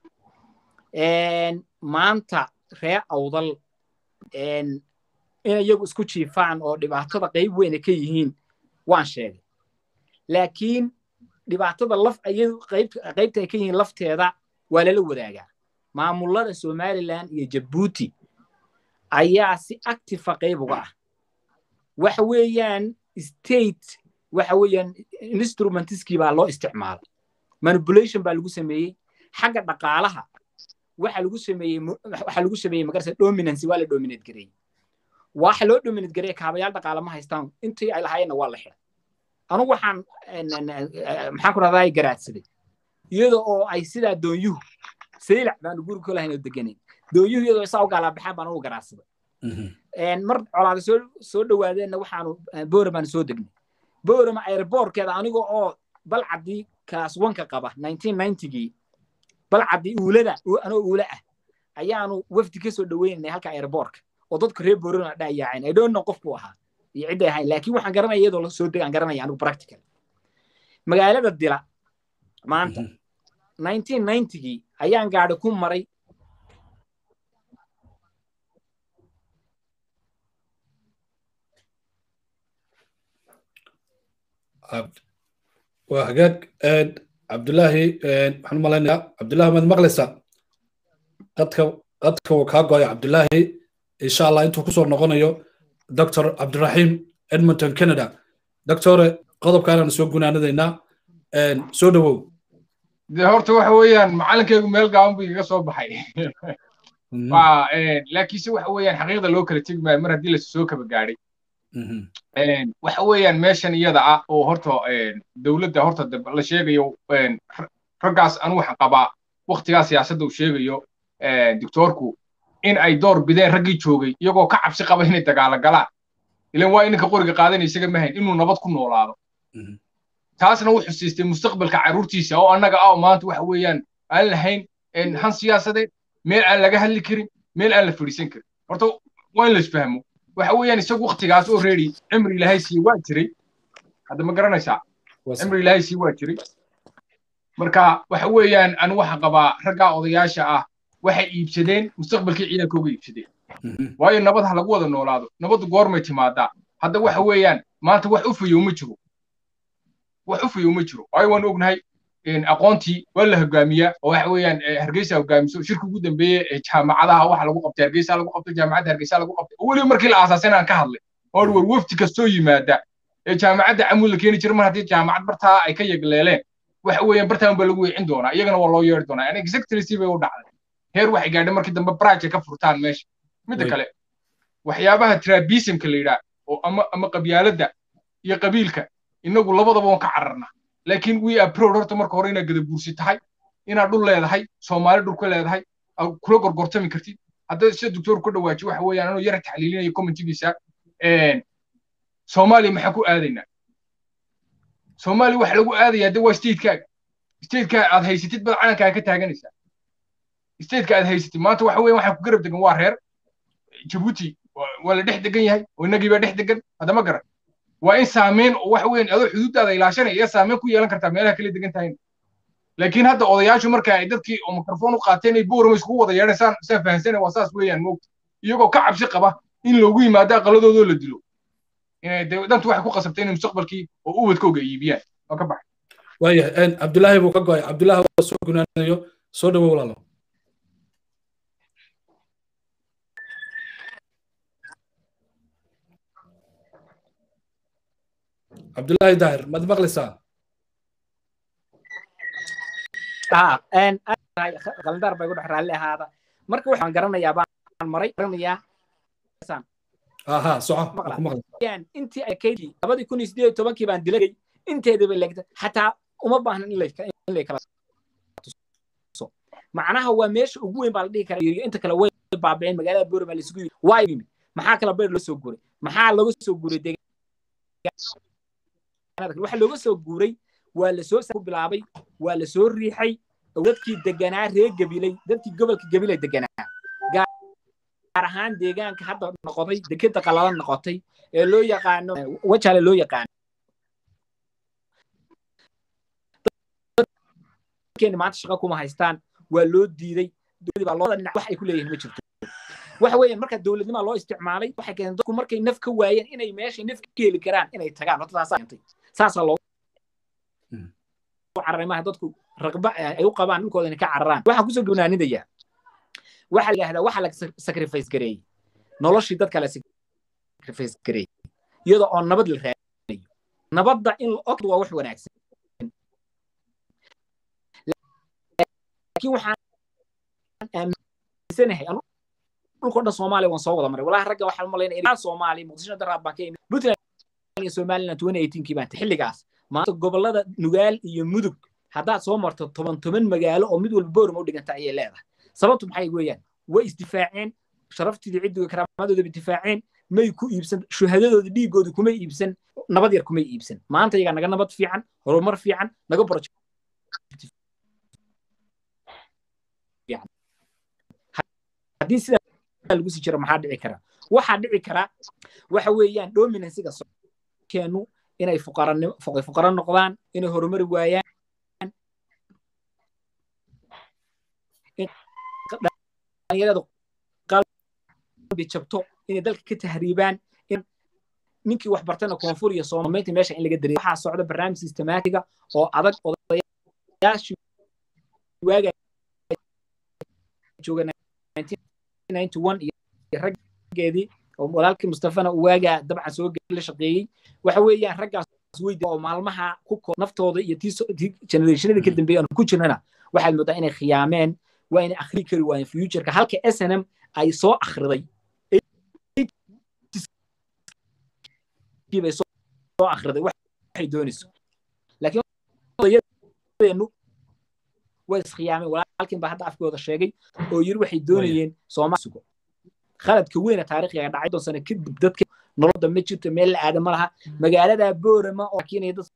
maanta ree awdal in iyagu isku jiifaan oo dhibaatada qayb weyna ka yihiin waan sheegay laakiin dhibaatada laf qaybta ay ka yihiin lafteeda waa lala wadaagaa maamulada somaliland iyo jabuuti ayaa si actifa qayb uga ah waxa weeyaan state waxa weeyaan instrumentiskii baa loo isticmaalay manipulation baa lagu sameeyey xagga dhaqaalaha waxa lagu sameeyey waxa lagu sameeyey magarsa dominance waa la dominate gareeyey waxa loo dominate gareeyey kaabayaal dhaqaale ma haystaan intii ay lahaayeenna waa la xiray anugu waxaan maxaan ku rahdaa garaadsaday iyada oo ay sidaa doonyuhu saylac baanu guri ku lahayn oo deganayn doonyuhu iyadoo isaa u gaalaabaxaan baan ugu garaadsaday mar colaada soo soo dhawaadeenna waxaanu boora baanu soo degnay boorama airbortkeeda aniga oo balcadii class oneka qaba gii balcadii uulada anoo uula ah ayaanu wafdi ka soo dhaweynanay halka airbortka oo dadku reer boorana dhayaaceen i don't know qofku ahaa iyo cidday ahayn laakiin waxaan garanaya iyadoo la soo degaan garanaya anigu practical magaalada dila maanta gii ayaan gaadhi ku maray waa hagaag cabdulaahi waxaan u malaynayaa cabdulaahi maad maqlaysaa qadka qadka uu kaa go'ay cabdulaahi insha allah intuu kusoo noqonayo dr cabdiraxiim edmonton canada doctore qodobkaanaan soo gunaanadaynaa soo dhowow de horta waxa weeyaan macalinkaygu meel gaaban buu igaga soo baxay laakiinse waxa weeyaan xaqiiqda loo kala tegi maayo mar haddii la soo kaba gaadhay waxa weeyaan meeshan iyada ah oo horta dowladda horta la sheegayo raggaas anu waxaan qabaa waktigaa siyaasadda uu sheegayo doctoorku in ay door bideen raggii joogay iyagoo ka cabsi qaba inay dagaalo galaan ilan waa ininka qoriga qaadanaya isaga mahayn inuu nabad ku noolaado taasna wuxuu siistay mustaqbalka carruurtiisa oo annaga ah maanta waxa weeyaan aan lahayn han siyaasadeed meel aan laga hadli karin meel aan la fadhiisan karin horta waa in la isfahmo waxa weeyaan isagu waktigaas oo reedi cimri ilaahay sii waa jiray hadda ma garanaysaa cimri ilaahay sii waa jiray marka waxa weeyaan anu waxaan qabaa raggaa odayaasha ah waxay iibsadeen mustaqbalkii ciidankooga iibsadeen waayo nabad ha lagu wada noolaado nabaddu goormay timaadaa hadda waxa weeyaan maanta wax u fayow ma jiro wax u fayow ma jiro waayo waan ognahay aqoontii waa la hogaamiyaa oo waxa weeyaan hargeysa hogaamiso shirka ugu dambeeye ee jaamacadaha waxa lagu qabtay hargeysa lagu qabtay jaamacadda hargeysa lagu qabtay weliba markii la aasaasay aan ka hadlay oo war wafti kastoo yimaada ee jaamacadda camud la keeni jira mar haddii jaamacad bartaa ay ka yegleeleen waxa weeyaan bartaan baa lagu weecin doonaa iyagana waa loo yeeri doonaa yani exactly bay u dhacday heer waxay gaadhay markii dambe braaje ka furtaan meesha midda kale waxyaabaha trabismka la yidhaah oo ama ama qabyaaladda iyo qabiilka inagu labadaba waan ka cararnaa laakiin we are proud horta marka hore inaad gadabuursi tahay inaad dhul leedahay soomaali dhul ka leedahay aad kula gorgortami kartid hadda sida doctor ku dhawaaji waxa weeyaan anuu yara taxliilinayo commentigiisa soomaaliya maxaan ku aadaynaa soomaaliya waxa lagu aadayaa de waa statekaaga stateka aad haysatid bad calankaaga ka taaganaysaa stateka aad haysatid maanta waxa weeyaan waxaan ku garab degan waa reer jabuuti waa la dhex degan yahay oo innagii baa dhex degan haddama garan waa in saameyn waxa weeyaan adoo xuduuddaada ilaashanaya iyo saameyn ku yeelan kartaa meelaha kala degan tahay laakiin hadda odayaashu marka ay dadkii oo mikrofon u qaateen ay boorama iskugu wada yeedhan saan saan fahansanay waa saas weeyaan moogta iyagoo ka cabsi qaba in loogu yimaado aqaladoodoo la dilo inay dantu waxay ku qasabtay inay mustaqbalkii oo ubadkooga iibiyaan waa ka baxay waayahay cabdulaahi buu ka go'ay cabdulaahi waa soo gunaanayo soo dhawow walaalo cabdulaahi daahir maad maqlaysaa qalindaar bay ku dhex raalli ahaada marka waxaan garanayaa baan maray garanayaa aha soco intii ay kaydii labadii kun iyo sideed tobankii baan dilay inteedaba leegta xataa uma baahnan in lay kala tuso macnaha waa meesha ugu weyn baa la dhihi karaa yiriyo inta kale way baabiceen magaalada boorama la isugu yimi waa yimi maxaa kala beer loo soo guuray maxaa laga soo guuray waxa looga soo guuray waa la soo ku bilaabay waa la soo riixay dadkii deganaa reer gabiley dadkii gobolka gabiley deganaa gaar ahaan deegaanka hadda noqotay dekeda qalalan noqotay ee loo yaqaano wajale loo yaqaano dadkeeni maanta shaqo kuma haystaan waa loo diiday dowladii baa looda dhinac wax ay ku leeyihiin ma jirto waxa weeyaan marka dowladnimaa loo isticmaalay waxay keentay dadku markay naf ka waayeen inay meeshay naf ka heli karaan inay tagaan horta taasaa keentay saasaa loo cararay maaha dadku raqba ay u qabaan dhulkooda inay ka cararaan waxaan kusoo gabnaanidayaa waxaa la yidhahdaa waxa la sacrifice gareeyey noloshii dadka la sacrifice gareeyey iyadoo oo nabad la raadinayo nabadda in la og waa wax wanaagsan laakiin waxaan aaminsanahay dhulka dhan soomaaliya waan soo wada maray walahi ragga waxaan malaynaya inaan soomaaliya muqdisho daraad baan ka imid puntland iyo somaliland twenty eighteenkii baan xilligaas maanta gobollada nugaal iyo mudug haddaad soo marto toban toban magaalo oo mid walba boorma u dhiganta ayay leedahay sababtu maxay weeyaan way isdifaaceen sharaftiidii ciddiga karaamadoodaba difaaceen may ku iibsan shuhadadooda dhiigooda kumay iibsan nabad yar kumay iibsan maanta iyagaa naga nabad fiican horumar fiican naga project haddii sidaa lagu sii jiro maxaa dhici kara waxaa dhici kara waxa weeyaan dominansiga keenu inay fuqaranimo fuqara noqdaan inay horumari waayaan dhalinyarada qalbi jabto inay dalka ka tahriibaan in ninkii wax bartana koonfur iyo soomaaliinta meesha in laga dareeyo waxaa socda barnaamij systematiga oo adag odayaashii waaga jooga iyo raggeedii oo walaalkii mustafana uu waagaa dabcan soo la shaqeeyey waxa weeyaan raggaas weydi oo maalmaha ku naftooda iyo tii generationadii ka dambeeyay aan ku jirnana waxaad moodaa inay khiyaameen waa inay akhri kari waayeen futureka halka snm ay soo akhriday bay soo akhriday waxay doonayso laakiin odayadeenu way iskhiyaameen walaalkin baa hadda afkooda sheegay oo yiri waxay doonayeen soomaali sugo khaladka weyna taariikhiga dhacay doon sano kadib dadka noloda ma jirto meel la aada ma laha magaalada boorama oo kiinaya dad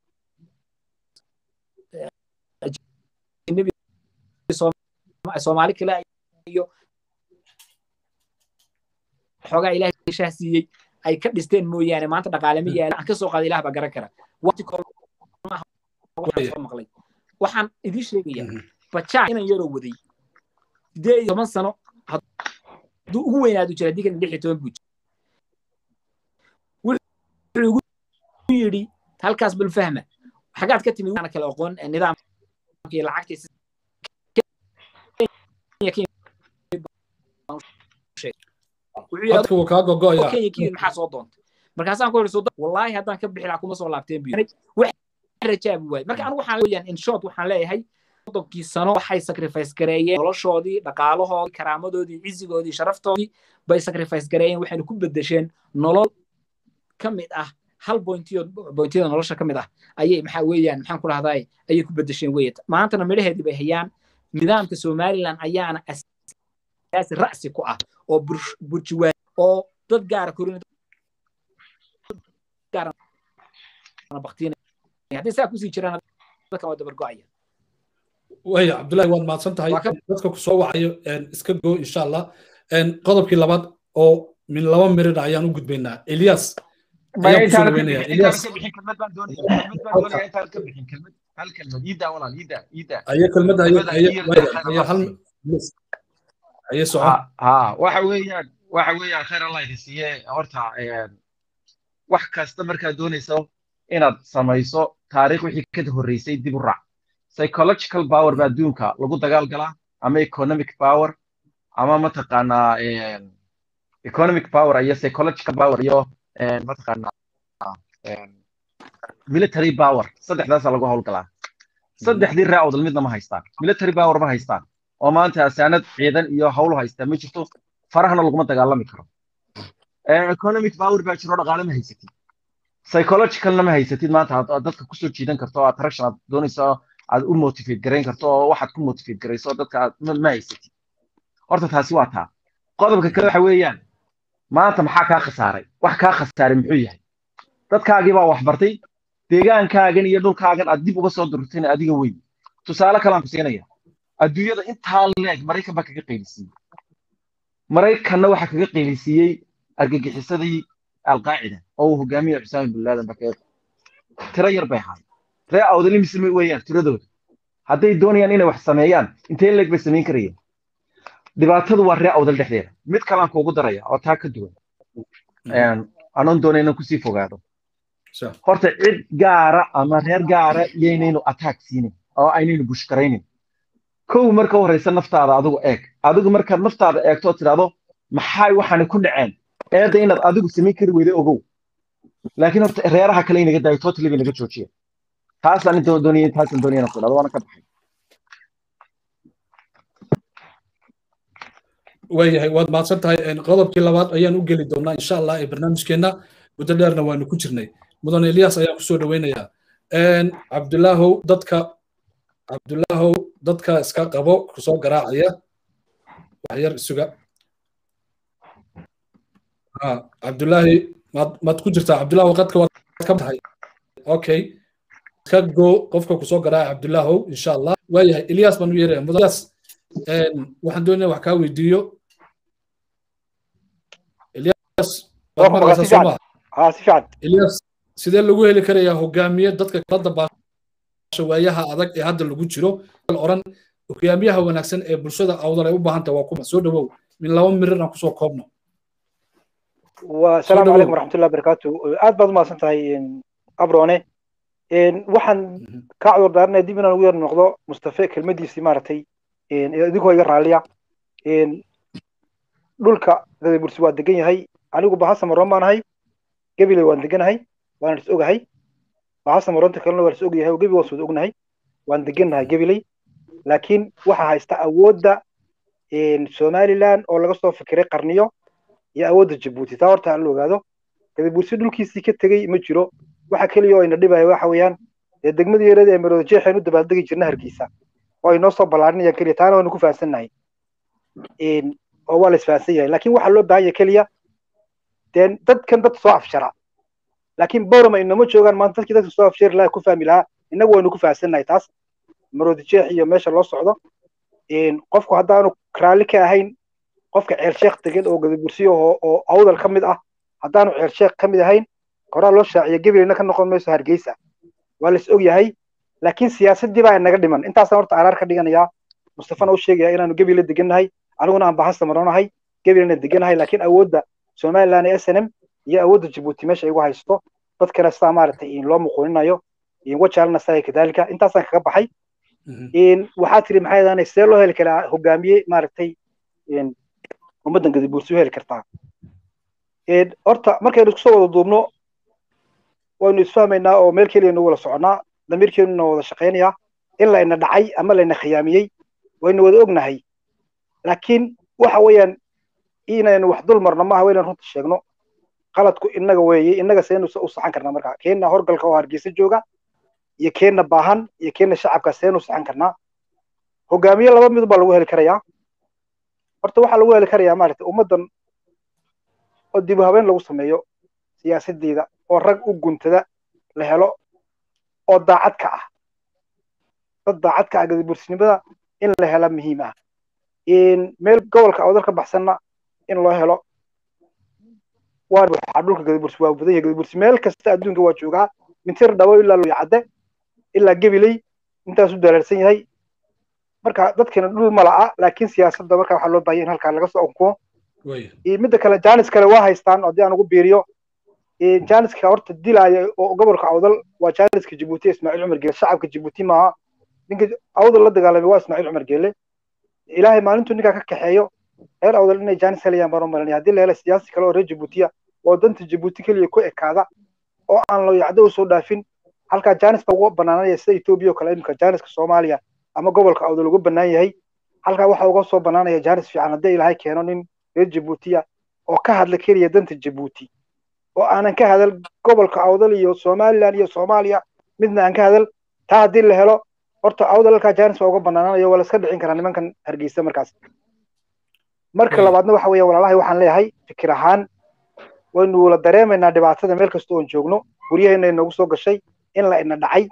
soomaali kale iyo xoogaa ilaahay shaah siiyey ay ka dhisteen mooyaane maanta dhaqaale ma yaala aan ka soo qaada ilaah baa garan kara waqti waxaan soo maqlay waxaan idiin sheegayaa bajaa inan yaroo waday siddeed iyo toban sano hadduu ugu weynaadu jira haddii kan lix iyo toban buu jira wuxuu igu yidhi halkaas bal fahma xagaad ka timid waana kala aqoon nidaamka iyo lacagtiisa codka wuu kaa gogo'aya kenya kiyid maxaa soo doontay markaasaan ku yidhi soo wallaahi haddaan ka bixi lahaa kuma soo laabteen bu wax rajaabi waaye marka anigu waxaan leeyahay in short waxaan leeyahay soddonkii sano waxay sacrifice gareeyeen noloshoodii dhaqaalahoodii karaamadoodii cizigoodii sharaftoodii bay sacrifice gareeyeen waxayna ku bedesheen nolol ka mid ah hal bointiyo bointiyada nolosha ka mid ah ayay maxaa weeyaan maxaan ku dhahdaay ayay ku bedesheen weye maantana midhaheedii bay hayaan nidaamka somaliland ayaana asaasi ra'si ku ah oo burjuwaa oo dad gaara korin haddii saa kusii jiraan dadkan waa dabargo'aya waya cabdullahi waad mahadsan tahay dadka ku soo wacayo iska go insha allah qodobkii labaad oo min laba mirid ayaan u gudbaynaa elias ayaan kusoo dhaweynaya elias aye kelmadda aye hal aye soco ha waxa weeyaan waxa weeyaan khayr allah idin siiye horta wax kasta markaad doonayso inaad samayso taariikh wixii ka horreysay dib u raac psychological power baa adduunka lagu dagaal galaa ama economic power ama mataqaanaa economic power iyo psychological power iyo mataqaanaa military power saddexdaasa lagu howlgalaa saddexdii raacodal midna ma haystaan military power ma haystaan oo maanta asaanad ciidan iyo howlu haystaa ma jirto farahana laguma dagaalami karo economic power baa jiro dhaqaale ma haysatid psychologicalna ma haysatid maanta aad dadka kusoo jiidan karto oo attraction aad doonayso aad u motivate garayn karto oo waxaad ku motivate garayso dadka aad ma haysatid horta taasi waa taa qodobka kale waxa weeyaan maanta maxaa kaa khasaaray wax kaa khasaaray muxuu yahay dadkaagii baa wax bartay deegaankaagan iyo dhulkaagan aad dib uga soo durtayna adiga weyn tusaale kalaan ku siinaya adduunyada intaa leeg maraykan baa kaga qaylisiiyey maraykanna waxaa kaga qaylisiiyey argagixisadii alqaacida oo uu hogaamiye xusaami bin laadan baa kaga tiro yar bay ahaay ree awdali misli weeyaan tiradooda hadday doonayaan inay wax sameeyaan intee leeg bay samayn karayeen dhibaatadu waa ree awdal dhexdeeda mid kalaan kuugu daraya oo taa ka duwan anoon doonayna kusii fogaado horta cid gaara ama reer gaara iyaynaynu attack siinin oo aynaynu bushkaraynin kow marka u horeysa naftaada adigu eeg adigu markaad naftaada eegto oo tidhahdo maxay waxaani ku dhaceen eedda inaad adigu samayn kari weyday ogow laakiin horta reeraha kale inaga daayo totally bay naga joojiya taasaan inta doonaya taasaan doonaya inaan ku dhahdo waana ka baxay waayahay waad mahadsan tahay qodobkii labaad ayaan u geli doonaa insha allah ee barnaamijkeenna muddo dheerna waanu ku jirnay mudan elias ayaan kusoo dhaweynayaa cabdulaahow dadka cabdulaahow dadka iska qabo kusoo garaacaya wax yar isuga cabdulaahi maad maad ku jirtaa cabdulaahow qadka waad ka tahay okay ka go qofka kusoo garaaca cabdulaahow insha allah waayahay elias baan u yeeraya mudan elias waxaan doonaya wax kaa weydiiyo elias waad maqlaysaa soo maha ها si fiican elias sidee lagu heli karayaa hogaamiye dadka kala dabaasha waayaha adag ee hadda lagu jiro oran hogaamiyaha wanaagsan ee bulshada awdal ay u baahan tahay waa kuma soo dhawow min laba mirir aan kusoo koobno والسلام عليكم ورحمة الله وبركاته aad baad umahadsan tahay abrone waxaan ka cudur daaranaya dib inaan ugu yar noqdo mustafe kelmadiisii maaragtay idinkoo iga raalliya dhulka gadabursi waa degan yahay anigu bahasa maroon baan ahay gabiley waan deganahay waan is ogahay bahasa maroonta kalena waan is ogyahay oo gebi waan soo ognahay waan degannahay gabiley laakiin waxaa haysta awoodda somaliland oo laga soo fikiray qarniyo iyo awoodda jabuuti taa horta aan la ogaado gadabursi dhulkiisii ka tegey ma jiro waxa keliya oo ina dhibaya waxa weeyaan dee degmadii yarada ee marooda jeexeen u dabaaldegi jirna hargeysa oo ay noo soo ballaarinayaan keliya taana waanu ku fahansannahay oo waa la isfahansan yahay laakiin waxaa loo baahan yahay keliya dee dadkan dad soo afshara laakiin borama inoma joogaan maanta dadkii dadka soo afshari lahaa ku fahmi lahaa innagu waynu ku fahansannahay taas marooda jeex iyo meesha loo socdo qofku haddaanu raalli ka ahayn qofka ceel sheekh degan oo gadabursiyo oo oo awdal ka mid ah haddaanu ceel sheekh ka mid ahayn horaa loo shaaciya gabileyna ka noqon mayso hargeysa waa la is og yahay laakiin siyaasaddii baa inaga dhiman intaasaan horta araar ka dhiganayaa mustafana u sheegaya inaanu gebile degannahay aniguna aan bahasta maroonahay gebilena degannahay laakiin awoodda somaliland ee s n m iyo awoodda jabuuti meesha igu haysto dadkana sidaa maaragtay loo muquuninayo wajaalna sidaa kadaalika intaasaan kaga baxay waxaa tiri maxay ahaanay sidee loo heli karaa hogaamiye maaragtay ummaddan gadabuursi u heli kartaa horta markaynu isku soo wada duubno waynu isfahmaynaa oo meel keliya nagu wada soconnaa damiirkeenuna wada shaqaynayaa in layna dhacay ama layna khiyaamiyey waynu wada ognahay laakiin waxa weeyaan inaynu wax dul marno maaha waynaan runta sheegno qaladku innaga weeye innaga seenu u saxan karnaa markaa keenna horgalka oo hargeysa jooga iyo keenna baahan iyo keenna shacabka seenu saxan karnaa hogaamiye laba mid baa lagu heli karayaa horta waxaa lagu heli karayaa maaragtay ummaddan oo dib u habeen lagu sameeyo siyaasaddeeda oo rag u guntada la helo oo daacad ka ah dad daacad ka ah gadabursinimada in la hela muhiim ah meel gobolka awdal ka baxsanna in loo helo waa waxaa dhulka gadabursi waa badan yahay gadabursi meel kasta adduunka waa joogaa mintir dhabo ilaa luyacadde ilaa gebiley intaasuu dalaarsan yahay marka dadkana dhul ma la'a laakiin siyaasadda marka waxaa loo baahaya in halkaa laga soo onkumo midda kale janis kale waa haystaan haddii aan ugu biiriyo janiska horta dilaya oo gobolka awdal waa janiska jabuuti ismaaciil cumar geele shacabka jabuuti maaha ninka awdal la dagaalamay waa ismaaciil cumar geele ilaahay maalintuu ninkaa ka kaxeeyo reer awdal inay janis helayaan baan u malanaya haddii la hela siyaasi kale oo reer jabuutiya oo danta jabuuti keliya ku ekaada oo aan looyacdo usoo dhaafin halkaa janis baa uga banaananaya sida etoobiya oo kale iminka janiska soomaaliya ama gobolka awdal uga bannaan yahay halkaa waxaa uga soo bannaanaya janis fiican haddii ilaahay keeno nin reer jabuutiya oo ka hadla keliya danta jabuuti oo aanan ka hadal gobolka awdal iyo somaliland iyo soomaaliya midna aan ka hadal taa haddii la helo horta awdal halkaa janis baa uga banaananayo waa la iska dhicin karaa nimankan hargeysa markaas marka labaadna waxa weeya walaalahay waxaan leeyahay fikir ahaan waynu la dareemaynaa dhibaatada meel kasta oon joogno guryaheena inoogu soo gashay in la ina dhacay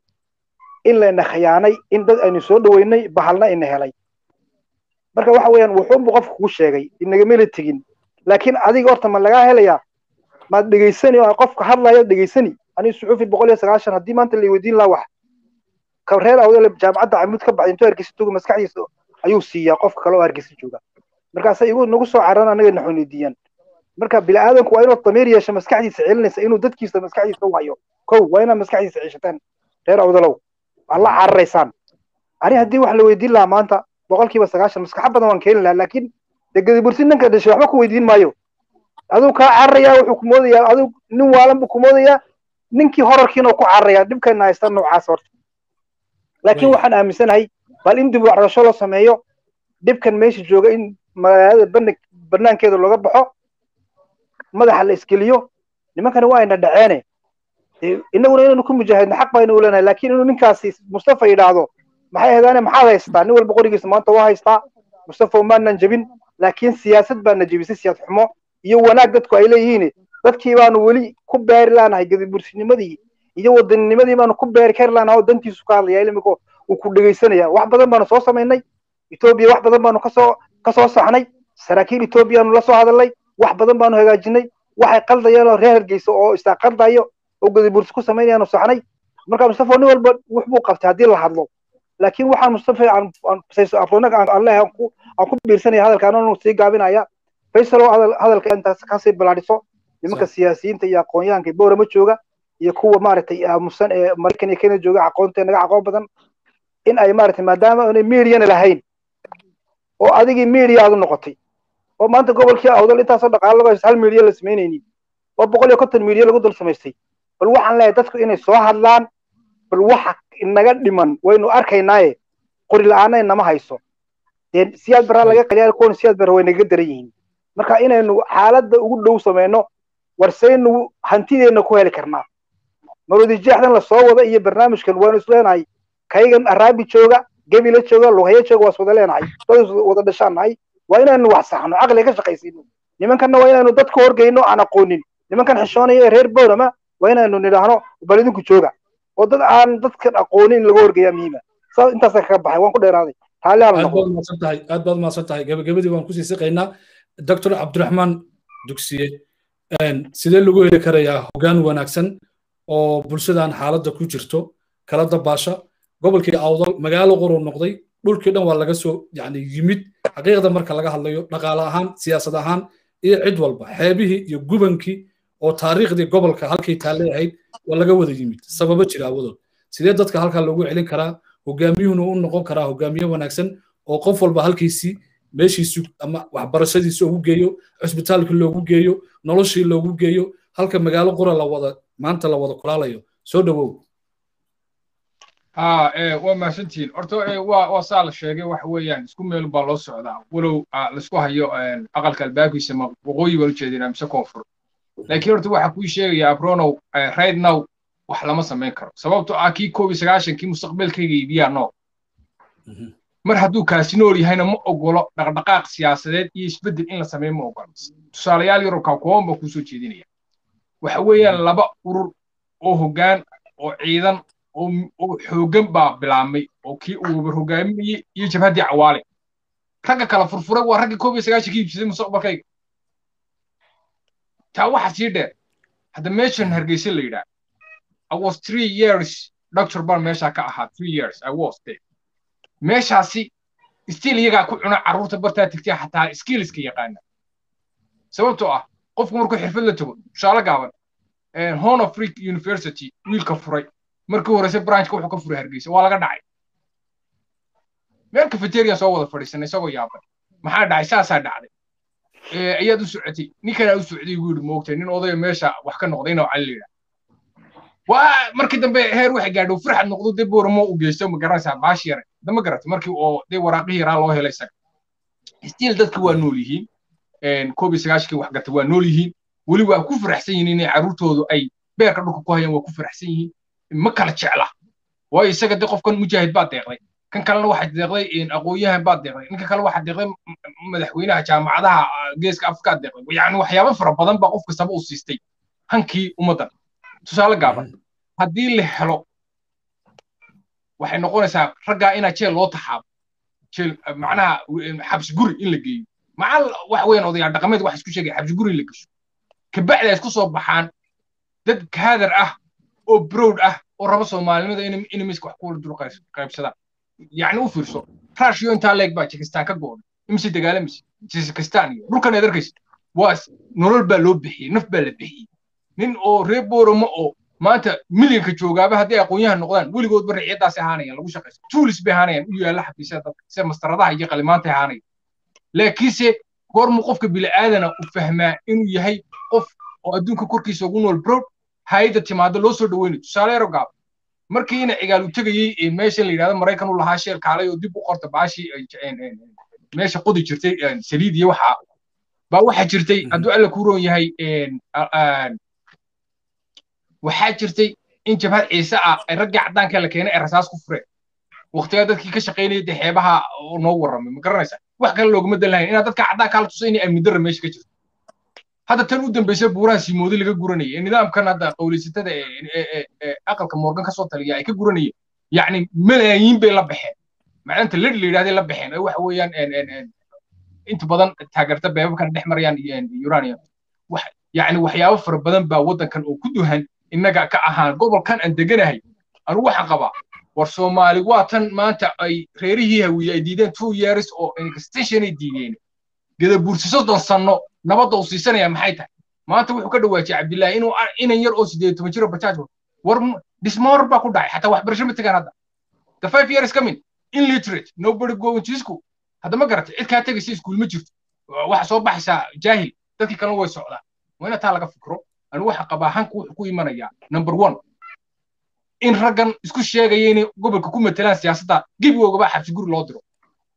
in la ina khiyaanay in dad aynu soo dhoweynay bahalna ina helay marka waxa weeyaan wuxuunbu qofka kuu sheegay inagamela tegin laakiin adiga horta ma lagaa helayaa maad dhegaysani oo qofka hadlaya dhegaysani aniga suxuufi boqol iyo sagaashan haddii maanta la weydiin lahaa wax ka reer awdale jaamacadda camud ka baxay intuu hargeysa jooga maskaxdiisa ayuu siiyaa qofka kale oo hargeysa jooga markaasa igu nagu soo carran anaga na xuniidiyaan marka bini aadanku waa inuu damiir yeesho maskaxdiisa celinaysa inuu dadkiisa maskaxdiisa u hayo kow waa inaad maskaxdiisa ceshataan reer awdalow waad la cararaysaan ani haddii wax la weydiin lahaa maanta boqolkiiba sagaashan maskaxa badan waan keeni lahaa laakiin dee gadibursi ninka dhashay waxba ku weydiin maayo aduu kaa cararayaa wuxuu ku moodayaa aduu nin waalan buu ku moodayaa ninkii horarkiina ku cararayaa dhibkayna haysta noocaas horta laakiin waxaan aaminsanahay bal in dib u carasho loo sameeyo dhibkan meesha jooga in magaalada bana banaankeeda looga baxo madaxa la iskeliyo nimankani waa ayna dhaceene innaguna inaynu ku mujaahidno xaq baynu u leenahay laakiin inuu ninkaasi mustafa yidhaahdo maxay aheedaane maxaad haystaa nin walba qorigiisa maanta waa haystaa mustafa umaanan jebin laakiin siyaasad baana jebisay siyaasad xumo iyo wanaag dadku ay leeyihiin dadkii baanu weli ku beeri laanahay gadibursinimadii iyo wadanninimadii baanu ku beeri kari laanahay oo dantiisu ka hadlaya ilimika uu ku dhegaysanaya wax badan baanu soo samaynay etoobiya wax badan baanu kasoo kasoo saxnay saraakiil etoobiyaanu la soo hadalnay wax badan baanu hagaajinay waxay qaldayaan oo reer hargeysa oo isaa qaldayo oo gadibursi ku samaynayaanu saxnay marka mustafa nin walba wax buu qabtay haddii la hadlo laakiin waxaan mustafa afronaga alleh aan ku aan ku biirsanaya hadalka anoo sii gaabinaya faysal oo hadalka intaas kasii balaadhiso nimanka siyaasiyiinta iyo aqoonyahanka boorama jooga iyo kuwa maaragtay aamusan ee maraykan iyo kenya jooga aqoonta naga aqoon badan in ay maaragtay maadaama aanay mediana lahayn oo adigii media aad u noqotay oo maanta gobolkii awdal intaasoo dhaqaalo laga hal media la samaynaynin oo boqol iyo konton media lagu dul samaystay bal waxaan leeyahay dadku inay soo hadlaan bal waxa inaga dhiman waynu arkaynaaye qori la-aana inama hayso dee siyaad baraa laga qaliyaa kuwan siyaad bara way naga daran yihiin marka inaynu xaaladda ugu dhow samayno warsaynu hantideenna ku heli karnaa marwadijeexdan la soo wada iyo barnaamijkan waanu isleenahay kaygan araabi jooga gebila jooga lughaya jooga waas wada leenahay dad wada dhashaan nahay waa inaynu wax saxno caqliga ka shaqaysiino nimankanna waa inaynu dadka horgeyno aan aqoonin nimankan xishoonaya ee reer boorama waa inaynu nidhaahno bal idinku jooga oo dad aan dadkan aqoonin in laga horgeeyaa muhiima saa intaasa kaga baxay waan ku dheeraaday taale aan aad baad mahadsan tahay aad baad mahadsan tahay gabagabadii waan kusii siqaynaa doctor cabdiraxmaan dugsiye sidee lagu heli karayaa hoggaan wanaagsan oo bulshadan xaaladda ku jirto kala dabaasha gobolkii awdal magaalo qoruu noqday dhulkii dhan waa laga soo yani yimid xaqiiqda marka laga hadlayo dhaqaale ahaan siyaasad ahaan iyo cid walba xeebihii iyo gubankii oo taariikhdii gobolka halkay taalle ahayd waa laga wada yimid sababo jira awadood sidee dadka halkaa loogu celin karaa hogaamiyuhuna u noqon karaa hogaamiye wanaagsan oo qof walba halkiisii meeshiisu ama waxbarashadiisa ugu geeyo cusbitaalkii loogu geeyo noloshii loogu geeyo halka magaalo qura la wada maanta la wada kulaalayo soo dhowow ha waa mahadsantihiin horta waa waa saa la sheegay waxa weeyaan isku meel baa loo socdaa walow laisku hayo aqalka albaabkiisa ma waqooyi baan ujeedinaa mise koonfur laakiin horta waxaa kuu sheegaya abronow right now wax lama samayn karo sababto ah kii koob iyo sagaashankii mustaqbalkayga iibiyaa nool mar hadduu kaasi nool yahayna ma ogolo dhaqdhaqaaq siyaasadeed iyo isbeddel in la sameeyo ma ogolo tusaalayaal yarobkaa kooban baa kuusoo jeedinaya waxa weeyaan laba urur oo hoggaan oo ciidan oo xooggan baa bilaabmay oo kii uu wabar hogaaminayey iyo jabhaddii cawaale ragga kala furfuray waa raggii koob iyo sagaashankii iibsaday mustaqbalkayga taa waxa sii dheer hadda meeshan hargeysa la yidhaah I was three years doctor baan meeshaa ka ahaa three years I was there meeshaasi still iyagaa ku cuna carruurta bartaa tigtay xataa skillska yaqaana sababtoo ah qofku markuu xirfad la tago tusaale gaaban horn of freak university wiilka furay markii horeyse branchka wuxuu ka furay hargeysa waa laga dhacay meel cafeteria soo wada fadhiisanay isagoo yaaban maxaa dhacay saasaa dhacday ayaad u socotay ninkanaa u socday buu yidhi moogtay nin odaya meesha wax ka noqday inuu cali layidhaa waa markii dambe heer waxay gaadho farxad noqdo dee booramo u geysto ma garanaysaa baashi yare dama garatay markii oo dee waraaqihii yaraa loo helay isaga stiil dadki waa nool yihiin koob iyo sagaashankii wax gatay waa nool yihiin weli waa ku faraxsan yihiin inay carruurtoodu ay beerka dhulka ku hayaan waa ku faraxsan yihiin ma kala jecla waayo isaga dee qofkan mujaahid baa deeqday kan kalena waxaa deeqday aqoonyahan baa deeqday ninka kale waxaa deeqday madaxweynaha jaamacadaha geeska afrikaa deeqday yani waxyaabo fara badan baa qof kastaba u siistay hankii ummaddan tusaale gaaban haddii la helo waxay noqonaysaa raggaa inaa jeel loo taxaabo jeel macnaha xabsi guri in la geeyo macal wax weyn odayaal dhaqameed waxa isku sheegaya xabsi guri in la gesho kabacdi ay isku soo baxaan dad kaadar ah oo browd ah oo raba soomaalinimada in miska wax kuwala dul qaybsadaan yacni u fiirso rashiyo intaa leeg baa jekistaan ka go'day imise dagaalamaysa jekistaan iyo dhulkan aad arkaysa waa nolol baa loo bixiyey naf baa la bixiyey nin oo reer booramo oo maanta milyanka joogaaba haddii aqoonyahan noqdaan weligoodba riciyadaasi ahaanayaan lagu shaqaysa tuulis bay ahaanayaan u yaalla xafiisyada dadka sida mastaradaha iyo qalimaanta ahaanaya laakiinse goormuu qofka bili'aadana u fahmaa inuu yahay qof oo adduunka korkiisa ugu nool brod hay'adda timaado loo soo dhaweynayo tusaale yaro gaab markii ina cigaal u tegayey meesha la yidhahdo maraykan u lahaa sheel kaalay oo dib u qorta baashii meesha qodi jirtay saliid iyo waxa baa waxaa jirtay hadduu alla ku roon yahay waxaa jirtay in jabhad ciise ah ay raggii caddaanka la keenay ay rasaas ku fureen waqtigaa dadkii ka shaqaynayay dee xeebaha noo warramay ma garanaysaa wax kale looguma dan lahayn inaad dadka caddaanka la tusay inay amni darra meesha ka jirto hadda tan u dambaysa buuraha siimoodi laga guranayay ee nidaamkan hadda qowleysatada ee aqalka morgan ka soo taliya ay ka guranayeen yacni malaayiin bay la baxeen macdanta ledh la yidhahday la baxeen ee waxa weeyaan inta badan taageerta beebabkan dhex marayaan uranium yacni waxyaabo fara badan baa waddankan oo ku duhan innaga ka ahaan gobolkan aan deganahay anigu waxaan qabaa war soomaali waa tan maanta ay reerihii hawiye ay diideen two years oo extension ay diideen gadabuursi soddon sanno nabadda uu siisanaya maxay tahay maanta wuxuu ka dhawaajiyay cabdillaahi inuu inan yar oo sideed toban jiro bajaaj war dhismoor baa ku dhacay xataa waxbarasho ma tegaan hadda the five years coming illiterate nobody going to school hadda ma garatay cid kaa tegaysa iskuul ma jirto waxa soo baxaysaa jaahil dadkii kalena way socdaan waa ina taa laga fikro anigu waxa qabaa hanku wuxuu ku imanayaa number one in raggan isku sheegaya inay gobolka ku matelaan siyaasadda gebigoogaba xabsi guri loo diro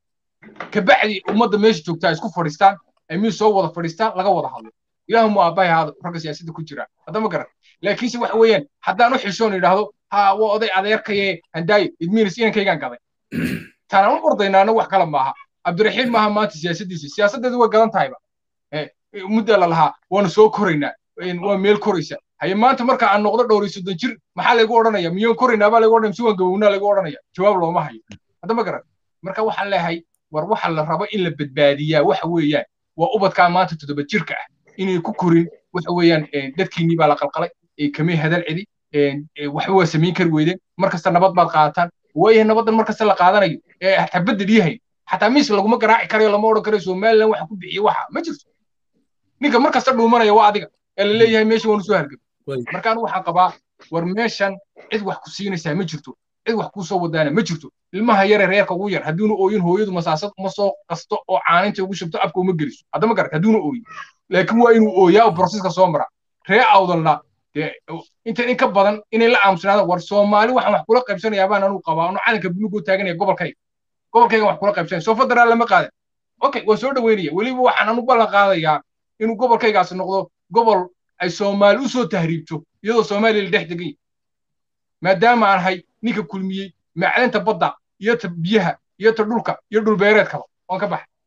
kabacdi ummadda meesha joogtaa isku fadhiistaan ay mid soo wada fadhiistaan laga wada hadlo ilaahu mu aabbahay haado ragga siyaasadda ku jira hadda ma garan laakiinse waxa weeyaan haddaan u xishoon idhaahdo ha waa oday adeerkaye handaayo idmiinis inankaygaan gaday taanaan u ordaynaana wax kale maaha cabdiraxiim maaha maanta siyaasaddiisa siyaasaddeedu way gadan tahayba muddaa la lahaa waanu soo koraynaa waa meel koraysa haye maanta marka aan noqdo dhowr iyo soddon jir maxaa laygu odhanaya miyoon koraynaa baa laygu odhanaya mise waan gabownaa laygu odhanaya jawaab looma hayo hadda ma garan marka waxaan leeyahay war waxa la rabo in la badbaadiyaa waxa weeyaan waa ubadkaa maanta toddoba jirka ah inay ku korin waxa weeyaan dadkiinnii baa la qalqalay kamay hadal celi waxba waa samayn kari weydeen markasta nabad baad qaadataan waayahay nabaddan markasta la qaadanayo ee xabadda dhiyahayn xataa miis laguma garaaci karayo lama odhan karayo somaliland waxa ku bixiye waxa ma jirto ninka markasta dhuumanaya waa adiga ee la leeyahay meesha waanu soo hargab markaan waxaan qabaa war meeshan cid wax ku siinaysaa ma jirto cid wax kuu soo wadaana ma jirto ilmaha yare reerka ugu yar hadduuna ooyin hooyadu masaasad uma soo qasto oo caaninta ugu shubto afka uma geliso hadda ma garat hadduuna ooyin laakiin waa inuu ooyaa oo broseska soo mara ree awdalna dee inta in ka badan inay la aamusnaadaan war soomaali waxaan wax kula qaybsanayaa baan anuu qabaa anuu calanka buluugoo taaganaya gobolkayga gobolkayga wax kula qaybsanaya soo federal lama qaadan okay waa soo dhaweynaya weliba waxaan anu ballan qaadayaa inuu gobolkaygaasi noqdo gobol ay soomaali u soo tahriibto iyadoo soomaaliya la dhex degan yahay maadaama aan ahay ninka kulmiyey macdanta badda iyo ta biyaha iyo ta dhulka iyo dhulbeereedkaba waan ka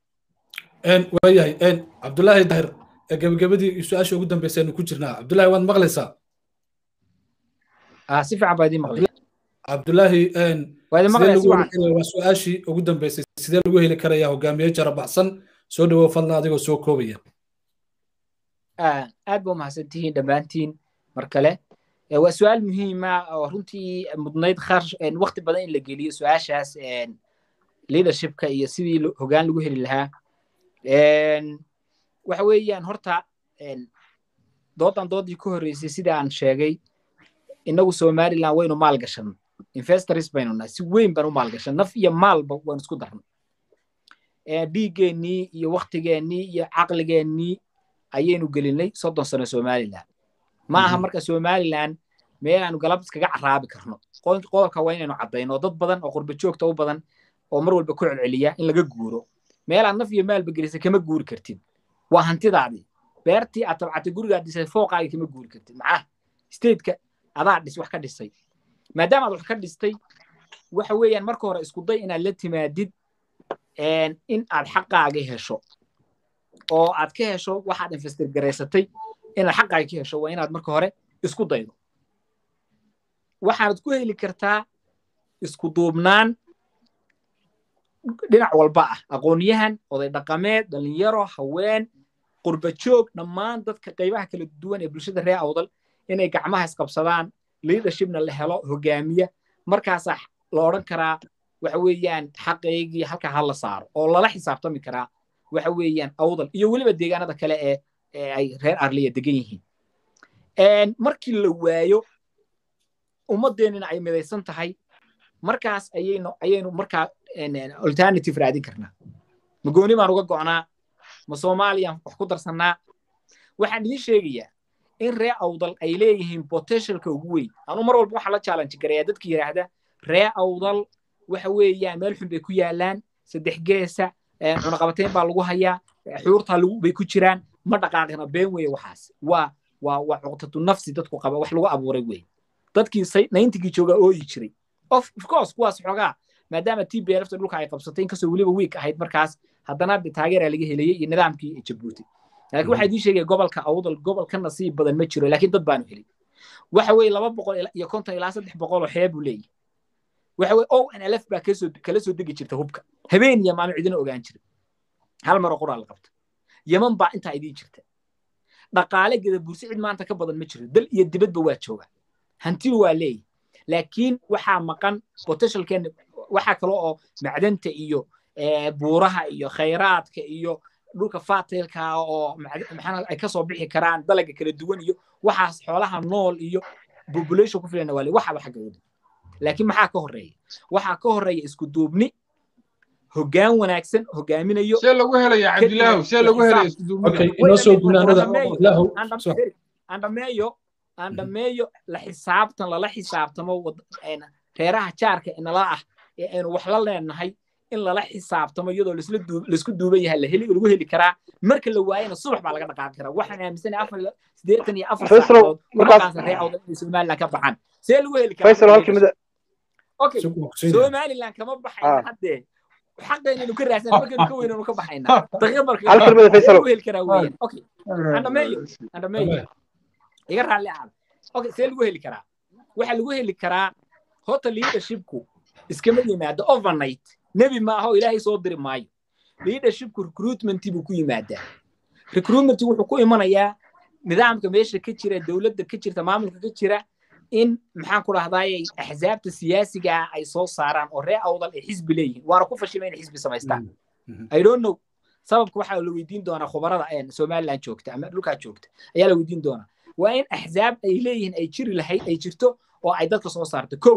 baxay waayahay cabdulaahi daahir gebagabadii su-aasha ugu dambaysa aynu ku jirnaa cabdulaahi waad maqlaysaa si fiican baa idiin maqlay cabdulaahi waa idin maqlaya si wacan waa su-aashii ugu dambaysay sidee lagu heli karayaa hogaamiye jarabaxsan soo dhawow fadlan adigoo soo koobaya aad ba umahadsan tihiin dhammaantiin mar kale waa su-aal muhiima oo runtii mudnayd kharash waqti badan in la geliyo su-aashaas leadershipka iyo sidii hogaan lagu heli lahaa waxa weeyaan horta doodan doodii ka horreysay sida aan sheegay innagu somaliland waynu maal gashan investors baynu nahay si weyn baan u maal gashan naf iyo maalba waan isku darnay dhiiggeenii iyo waktigeennii iyo caqligeennii ayaynu gelinay soddon sano somaliland ma aha marka somaliland meel aanu galab iskaga caraabi karno qodobka waa inaynu caddayno dad badan oo qurba joogta u badan oo mar walba ku celceliya in laga guuro meelaad naf iyo maalba gelisay kama guuri kartid waa hantidaadii beertii aad tabcatay gurigaad dhisay fooqaagii kama guuri kartid macnaha stateka adaa dhis wax ka dhisay maadaama aad wax ka dhistay waxa weeyaan marka hore isku day inaad la timaadid in aad xaqaagii hesho oo aad ka hesho waxaad investor garaysatay inaad xaqaaga ka hesho waa inaad marka hore isku daydo waxaanad ku heli kartaa isku duubnaan dhinac walba ah aqoonyahan oday dhaqameed dhalinyaro haween qurba joog dhammaan dadka qaybaha kala duwan ee bulshada reer awdal inay gacmaha isqabsadaan leadershipna la helo hogaamiya markaasaa la odhan karaa waxa weeyaan xaqaygii halkaa ha la saaro oo lala xisaabtami karaa waxa weeyaan awdal iyo weliba deegaanada kale ee ee ay reer arliya degan yihiin markii la waayo ummadeennina ay midaysan tahay markaas ayaynu ayaynu markaa alternative raadin karnaa ma gooni baan uga go'naa ma soomaaliyaan wax ku darsannaa waxaan idiin sheegayaa in ree awdal ay leeyihiin potentialka ugu weyn anu mar walba waxaa la challenge garayaa dadka yidhaahda ree awdal waxa weeyaan meel xun bay ku yaalaan saddex geesa cunaqabateyn baa lagu hayaa xuurtaa lagu bay ku jiraan ma dhaqaaqina been weeye waxaas waa waa waa cuqtatu nafsi dadku qaba wax lagu abuuray weeye dadkii nayntigii joogaa ooyi jiray of course kuwaas xoogaa maadaama t b lfta dhulka ay qabsatay inkastoo weliba wiik ahayd markaas haddana taageeraa laga helayey iyo nidaamkii jabuuti laakiin waxaa idiin sheegaya gobolka awdal gobol ka nasiib badan ma jiro laakiin dad baanu helin waxa weeye laba boqol iyo konton ilaa saddex boqol oo xeeb buu leeyahy waxa weye o n l f baa kasoo kala soo degi jirta hubka habeen iyo maalin cidina ogaan jira hal maroo qoraa la qabta yaman baa intaa idiin jirta dhaqaale geda bursi cid maanta ka badan ma jiro dal iyo dibadba waa jooga hantidu waa leeyahy laakiin waxaa maqan potentialkeena waxaa kale oo macdanta iyo buuraha iyo khayraadka iyo dhulka fatilka oo maxaa ay kasoo bixi karaan dalaga kala duwan iyo waxaas xoolaha nool iyo population ku filan waa waxaba xaggooda laakiin maxaa ka horeeya waxaa ka horeeya isku duubni hoggaan wanaagsan hogaaminayo see lagu helaya cabdilaahu see lagu helaya isku duubnida inoo soo gunaanada ilaahu andhameeyo andhameeyo la xisaabtan lala xisaabtamo reeraha jaarka inala ah ee aynu wax la leenahay in lala xisaabtamo iyadoo laisku duuban yahay lagu heli karaa marka la waayana subax baa laga dhaqaaqi karaa waxaan aaminsanahay afar sideetan iyo afar saacadood markaas ree awdan inay somaliland ka baxaan see lagu heli karaa okay somaliland kama baxayna haddee xaqeynaynu ka raadsan markaynu ka weynaynu ka baxaynaa daqiiq marka lagu heli karaa weeyaan okay andhameeyo andhameeyo iga raalli ahaada okay see lagu heli karaa waxaa lagu heli karaa horta leadershipku iskama yimaado overnight nebi maaha oo ilaahay soo diri maayo leadershipku recruitment buu ku yimaadaa recruitment wuxuu ku imanayaa nidaamka meesha ka jira dowladda ka jirta maamulka ka jira in maxaan ku dhahdaayay axsaabta siyaasiga ah ay soo saaraan oo ree awdal ay xisbi leeyihiin waana ku fashilma inay xisbi samaystaan i don't know sababka waxaa la weydiin doonaa khubarada somaliland joogta ama dhulkaa joogta ayaa la weydiin doonaa waa in axsaab ay leeyihiin ay jiri lahayd ay jirto oo ay dadka soo saarto kow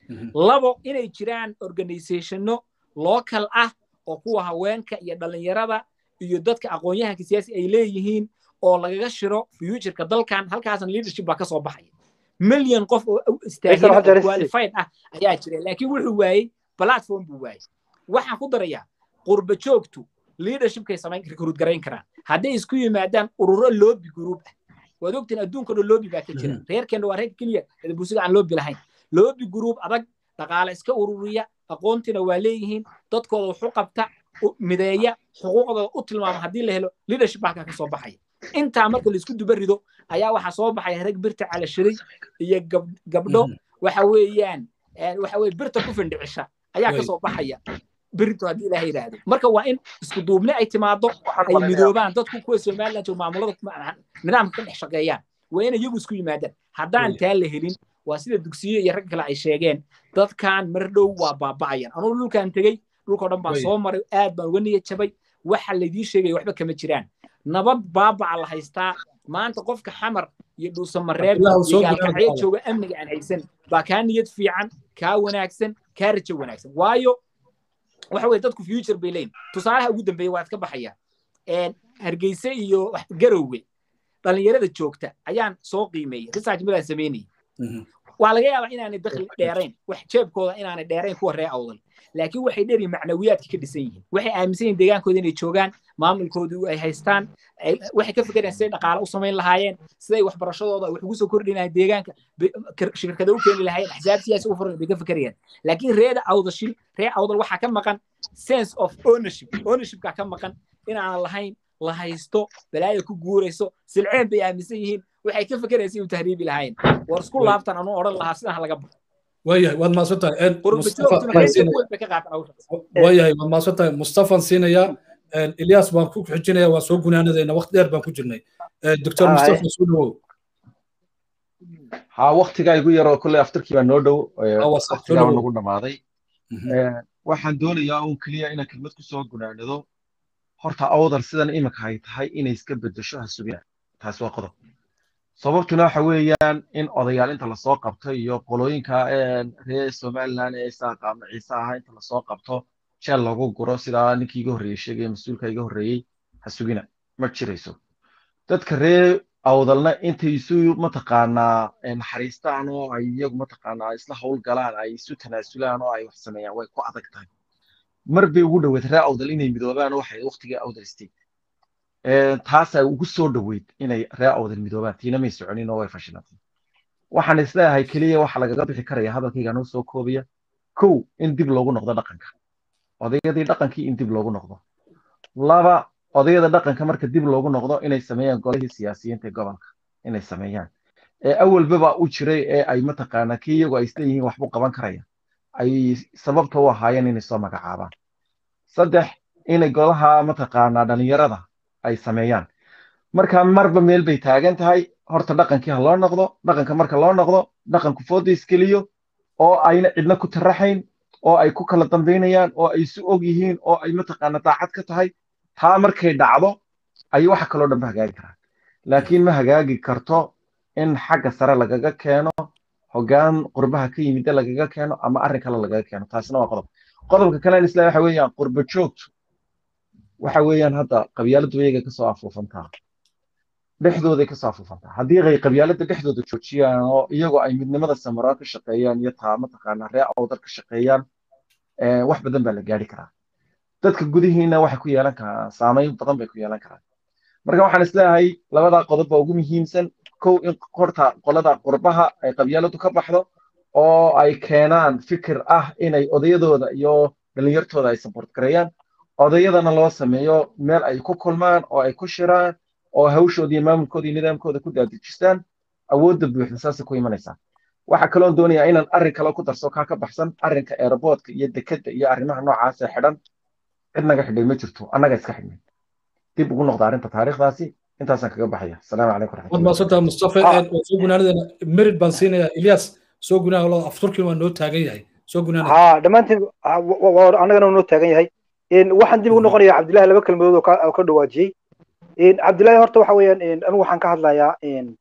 labo inay jiraan organizationno local ah oo kuwa haweenka iyo dhallinyarada iyo dadka aqoon-yahanka siyaasi ay leeyihiin oo lagaga shiro futureka dalkan halkaasan leadership baa ka soo baxaya milyan qof oo istaagin qualified ah ayaa jira laakiin wuxuu waayey platform buu waayey waxaan ku darayaa qurba joogtu leadershipkay samayn recruit garayn karaan hadday isku yimaadaan ururo lobby group ah waad ogtiin adduunka dhan lobby baa ka jira reerkeenna waa reer keliya bulshada aan lobby lahayn lobby group adag dhaqaale iska ururiya aqoontina waa leeyihiin dadkooda wuxu qabta mideeya xuquuqdooda u tilmaama haddii la helo leadership halkaa ka soo baxaya intaa marka laisku duba rido ayaa waxaa soo baxaya rag birta calashiray iyo gabdho waxa weeyaan waxa weye birta ku findhicisha ayaa ka soo baxaya birito haddii ilaha yidhaahdo marka waa in isku duubni ay timaado ay midoobaan dadku kuwa somaliland joog maamulada nidaamka ka dhex shaqeeyaan waa in iyagu isku yimaadaan haddaan taa la helin waa sida dugsiyo iyo rag kale ay sheegeen dadkan mar dhow waa baaba'ayan anugu dhulkan tegey dhulkao dhan baan soo maray aad baan uga niyad jabay waxa laydii sheegaya waxba kama jiraan nabad baabaca la haystaa maanta qofka xamar iyo dhuusamareeb iyo gaalkacyo jooga amniga aan haysan baa kaa niyad fiican kaa wanaagsan kaa rajo wanaagsan waayo waxa weye dadku future bay leeyihin tusaalaha ugu dambeeya waa iska baxaya hargeyse iyo garowe dhallinyarada joogta ayaan soo qiimeeyey research midaan sameynayay waa laga yaabaa inaanay dakhli dheerayn wax jeebkooda inaanay dheerayn kuwa ree awdal laakiin waxay dheeri macnawiyaadka ka dhisan yihiin waxay aaminsan yihin deegaankooda inay joogaan maamulkoodu ay haystaan waxay ka fekerayaan siday dhaqaale u samayn lahaayeen siday waxbarashadooda wax ugu soo kordhi lahayen deegaanka shirkada u keeni lahaayeen axsaab siyaasi u furan bay ka fekerayaan laakiin reeda awdashil ree awdal waxaa ka maqan sense of ownership ownershipkaa ka maqan inaanan lahayn la haysto balaaya ku guurayso silceen bay aaminsan yihiin waxay ka fekeraysa inuu tahriibi lahayn war isku laabtan anuu odhan lahaa sidan ha laga baxo waayahay waad mahadsan tahay waayahay waad mahadsan tahay mustafan siinaya ilyas baan ku xijinaya waa soo gunaanadayna waqti dheer baan ku jirnay doctor mustafa soo dhawow ha waktigaa igu yaroo kolley aftarkii baa noo dhow waqtigaa nagu dhammaaday waxaan doonayaa un keliya inaan kelmad ku soo gunaanado horta awdal sidan iminka ay tahay inay iska bedesho hasubina taasi waa qodob sababtuna waxa weeyaan in odayaal inta lasoo qabto iyo qolooyinka reer somaliland ee isaaqa ama ciise ahaa inta lasoo qabto jeel lagu guro sidaa ninkii iga horreeyey sheegaya mas-uulka iga horreeyey ha sugina ma jirayso dadka reer awdalna intay isu mataqaanaa naxariistaan oo ay iyagu mataqaanaa isla howlgalaan ay isu tanaasulaan oo ay wax sameeyaan way ku adag tahay mar bay ugu dhoweyd ree awdal inay midoobaan waxay waqtigii awdal state taasaa ugu soo dhoweyd inay ree awdal midoobaan tiina may soconin oo way fashilantay waxaan isleeyahay keliya waxa lagaga bixi karaya hadalkayga noo soo koobaya kow in dib loogu noqdo dhaqanka odayadii dhaqankii in dib loogu noqdo laba odayada dhaqanka marka dib loogu noqdo inay sameeyaan golihii siyaasiyiinta ee gobolka inay sameeyaan ee awalbaba u jiray ee ay mataqaanaa kii iyagu ay isleeyihiin waxbuu qaban karaya ay sababta u ahaayeen inay soo magacaabaan saddex inay golaha mataqaanaa dhalinyarada ay sameeyaan marka marba meel bay taagan tahay horta dhaqankii ha loo noqdo dhaqanka marka loo noqdo dhaqanku fooda iskeliyo oo ayna cidna ku taraxayn oo ay ku kala dambaynayaan oo ay isu og yihiin oo ay mataqaana daacad ka tahay taa markay dhacdo ay waxa kaloo dhan ba hagaagi karaan laakiin ma hagaagi karto in xagga sare lagaga keeno hoggaan qurbaha ka yimidda lagaga keeno ama arrin kale lagaga keeno taasina waa qodob qodobka kale isla waxa weeyaan qurba joogtu waxa weeyaan hadda qabyaaladu iyaga kasoo afuufantaa dhexdooday kasoo afuufantaa haddii ay qabyaalada dhexdooda joojiyaan oo iyagoo ay midnimada samaraan ka shaqeeyaan iyo taa mataqaanaa ree awdar ka shaqeeyaan wax badan baa la gaari karaa dadka gudihiina waxay ku yeelan karaan saameyn badan bay ku yeelan karaan marka waxaan isleeyahay labadaa qodob baa ugu muhiimsan kow in horta qolada qurbaha ay qabyaaladu ka baxdo oo ay keenaan fikir ah inay odayadooda iyo dhalinyartooda ay support gareeyaan odayadana loo sameeyo meel ay ku kulmaan oo ay ku shiraan oo hawshooda iyo maamulkooda iyo nidaamkooda ku daadejistaan awoodda buuxda saasay ku imanaysaa waxaa kaloon doonayaa inaan arrin kale ku darso kaa ka baxsan arrinka aeroboortka iyo dekedda iyo arrimaha noocaas ee xidhan cid naga xidhay ma jirto annaga iska xidhnay dib ugu noqda arrinta taariikhdaasi intaasaan kaga baxaya asalaamu calaykum waad mahadsantaha mustafa soo gunaanadeena merid baan siinayaa ilyas soo gunaha loo afturkin waa noo taagan yahay soo gunaanada ha dhammaantiin annagana noo taagan yahay waxaan dib ugu noqonayaa cabdillahi laba kelmadood oo ka dhawaajiyey cabdillahi horta waxa weeyaan anigu waxaan ka hadlayaa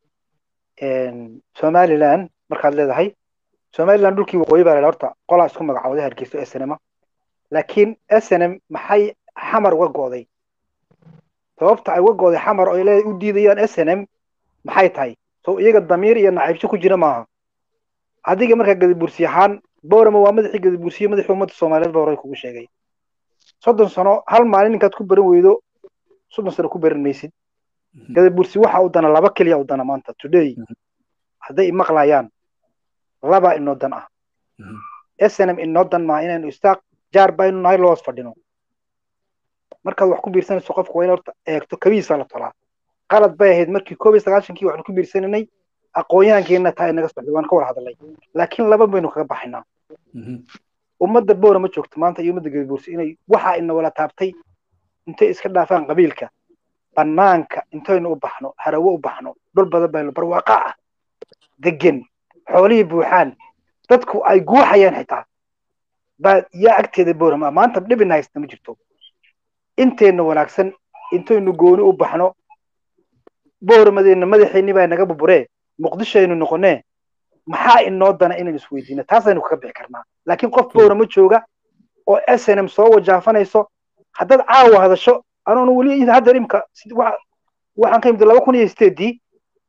somaliland markaad leedahay somaliland dhulkii waqooyi baa leedahay horta qolaa isku magacooday hargeyso snm laakiin snm maxay xamar uga go'day sababta ay uga go'day xamar oo ay u diidayaan snm maxay tahay so iyaga damiir iyo nacaybsho ku jira maaha adiga markaa gadibursi ahaan boorama waa madaxii gadibursiye madaxii ummadda soomaaliyeed baa horay kugu sheegay soddon sano hal maalin ninkaad ku baran weydo soddon sano ku baran maysid gadabursi waxa u dana laba keliya u dana maanta today hadday maqlayaan laba inoo dan ah snm inoo dan maaha inaynu istaaq jaar baynu nahay loos fadhino markaad wax ku biirsanayso qofku waa in horta eegto kabiisa la tolaa qalad bay ahayd markii koob iyo sagaashankii waxaanu ku biirsananay aqoonyahankeenna taa inaga socday waan ka wada hadalay laakiin laba baynu kaga baxaynaa ummadda boora ma joogto maanta iyo ummadda gadibuursi inay waxa ina wala taabtay intay iska dhaafaan qabiilka bannaanka intaynu u baxno harawo u baxno dhul badan baynu barwaaqa ah degan xoolihii buuxaan dadku ay guuxayaan xitaa baa yaa agteeda boorama maanta dhibina haysta ma jirto inteenna wanaagsan intaynu gooni u baxno boormadeenna madaxeenni baa naga buburee muqdisho aynu noqonee maxaa inoo dana inaynu isweydiino taasaynu kaga bixi karnaa laakiin qof boorama jooga oo snm soo wajaafanayso haddaad caawa hadasho anoon weli haddeer imka waxaan ka imid laba kun iyo sideedii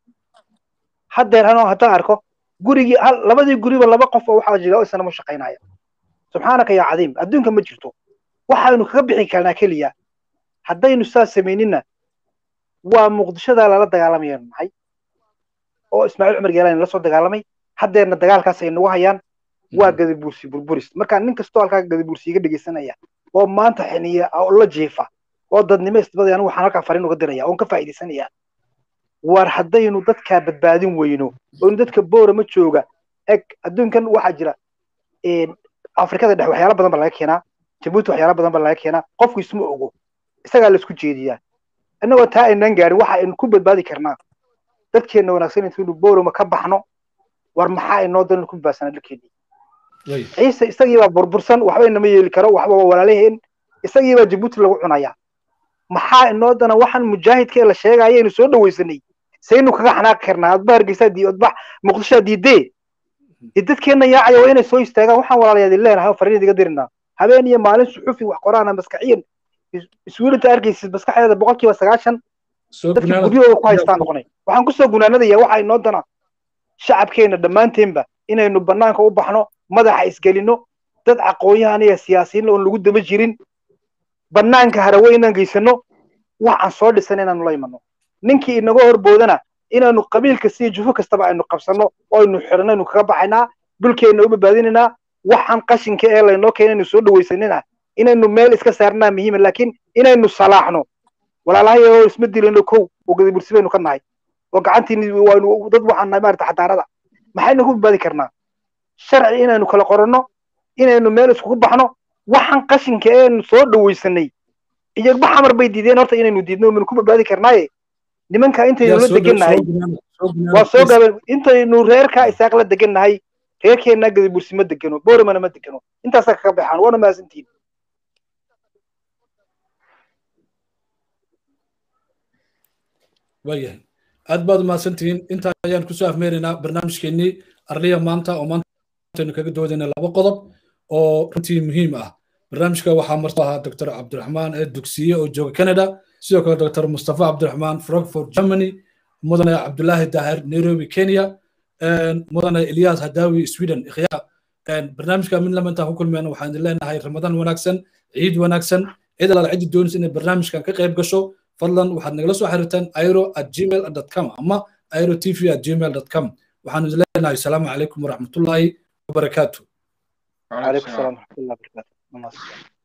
haddeer anoo haddaan arko gurigii labadii guriba laba qof oo waxaa jira oo snm u shaqaynaya subxaanaka yaa cadiim adduunka ma jirto waxaynu kaga bixi karnaa keliya haddaynu saas samayninna waa muqdishodaa lala dagaalamaya nahay oo ismaaciil cumar geelaan la soo dagaalamay haddeerna dagaalkaas ay nagu hayaan waa gadibuursi burburis marka nin kastoo halkaa gadibuursi iga dhegeysanaya oo maanta xiniya oo la jiifa oo dadnimo isbadaya anigu waxaan halkaa fariin uga diraya oon ka faa'iidaysanaya war haddaynu dadkaa badbaadin weyno oynu dadka boorama jooga eg adduunkan waxaa jira afrikada dhex waxyaala badan baa laga keenaa jabuuti waxyaala badan baa laga keenaa qofku isma ogo isagaa laisku jeediyaa innagoo taa aynaan gaarin waxa aynu ku badbaadi karnaa dadkeenna wanaagsan intaynu boorama ka baxno war maxaa inoo dan ku badbaadsanaa dalkeennii ciise isagiibaa burbursan waxba inama yeeli karo waxba waa walaalaheen isagiibaa jabuuti lagu cunayaa maxaa inoo dana waxaan mujaahidka ee la sheegaya aynu soo dhawaysanay saynu kaga xanaaqi karnaa adba hargeysaa dii adba muqdishaa diidee dee dadkeenna yaacaya waa inay soo istaagaan waxaan walaalayaad leenahay fariin idiga dirinaa habeen iyo maalin suxufi wax qoraana maskaxiyan iswiilinta arkaysid maskaxdeeda boqolkiiba sagaashan dadkii guryahooda ku haystaan noqonay waxaan kusoo gunaanadaya waxa inoo dana shacabkeenna dhammaanteenba inaynu bannaanka u baxno madaxa isgelino dad aqoon-yahan iyo siyaasiyiin oon lagu daba jirin banaanka harawe inaan geysano waxaan soo dhisan inaanu la imano ninkii inaga horboodana inaanu qabiil kasta iyo jufo kastaba aynu qabsano oo aynu xidhanno aynu kaga baxaynaa dhulkeenna u badbaadinaynaa waxaan qashinka ee laynoo keena aynu soo dhawaysanina inaynu meel iska saarnaa muhiima laakiin inaynu salaaxno walaalahayoo isma dilano kow oo gadabursi baynu ka nahay oo gacantiini waanu dad waxaan nahay maarata xadaarada maxaynu ku badbaadi karnaa sharci inaynu kala qoranno inaynu meel iskugu baxno waxaan qashinka eenu soo dhawaysanay iyaga baxamar bay diideen horta inaynu diidno manu ku badbaadi karnaaye nimanka intaynu la degannahay waa soo gaabeen intaynu reerkaa isaaq la degannahay reerkeennaa gadabursi ma degano booramana ma degano intaasaa kaga baxaan waana mahadsantihin waayahay aad baad umahadsantihiin intaa ayaan kusoo afmeeraynaa barnaamijkeennii arliya maanta oo maantaynu kaga doodayna laba qodob oo runtii muhiim ah barnaamijka waxaa marto ahaa doctor cabdiraxmaan ee dugsiye oo jooga canada sidoo kale doctor mustafa cabdiraxmaan frankfurt germany mudane cabdulaahi daahir nairobi kenya mudane ilyas hadawi sweden ikhyaa barnaamijka mid lama intaan ku kulmeen waxaan idin leenahay ramadaan wanaagsan ciid wanaagsan cid alaala ciddi doonaysa inay barnaamijkan ka qayb gasho fadlan waxaad nagala soo xiriirtaan airo at gmail com ama airo tv at gmail com waxaanu idin leenahay asalaamu calaykum waraxmatullaahi wabarakaatu عليكم السلام ورحمة الله وبركاته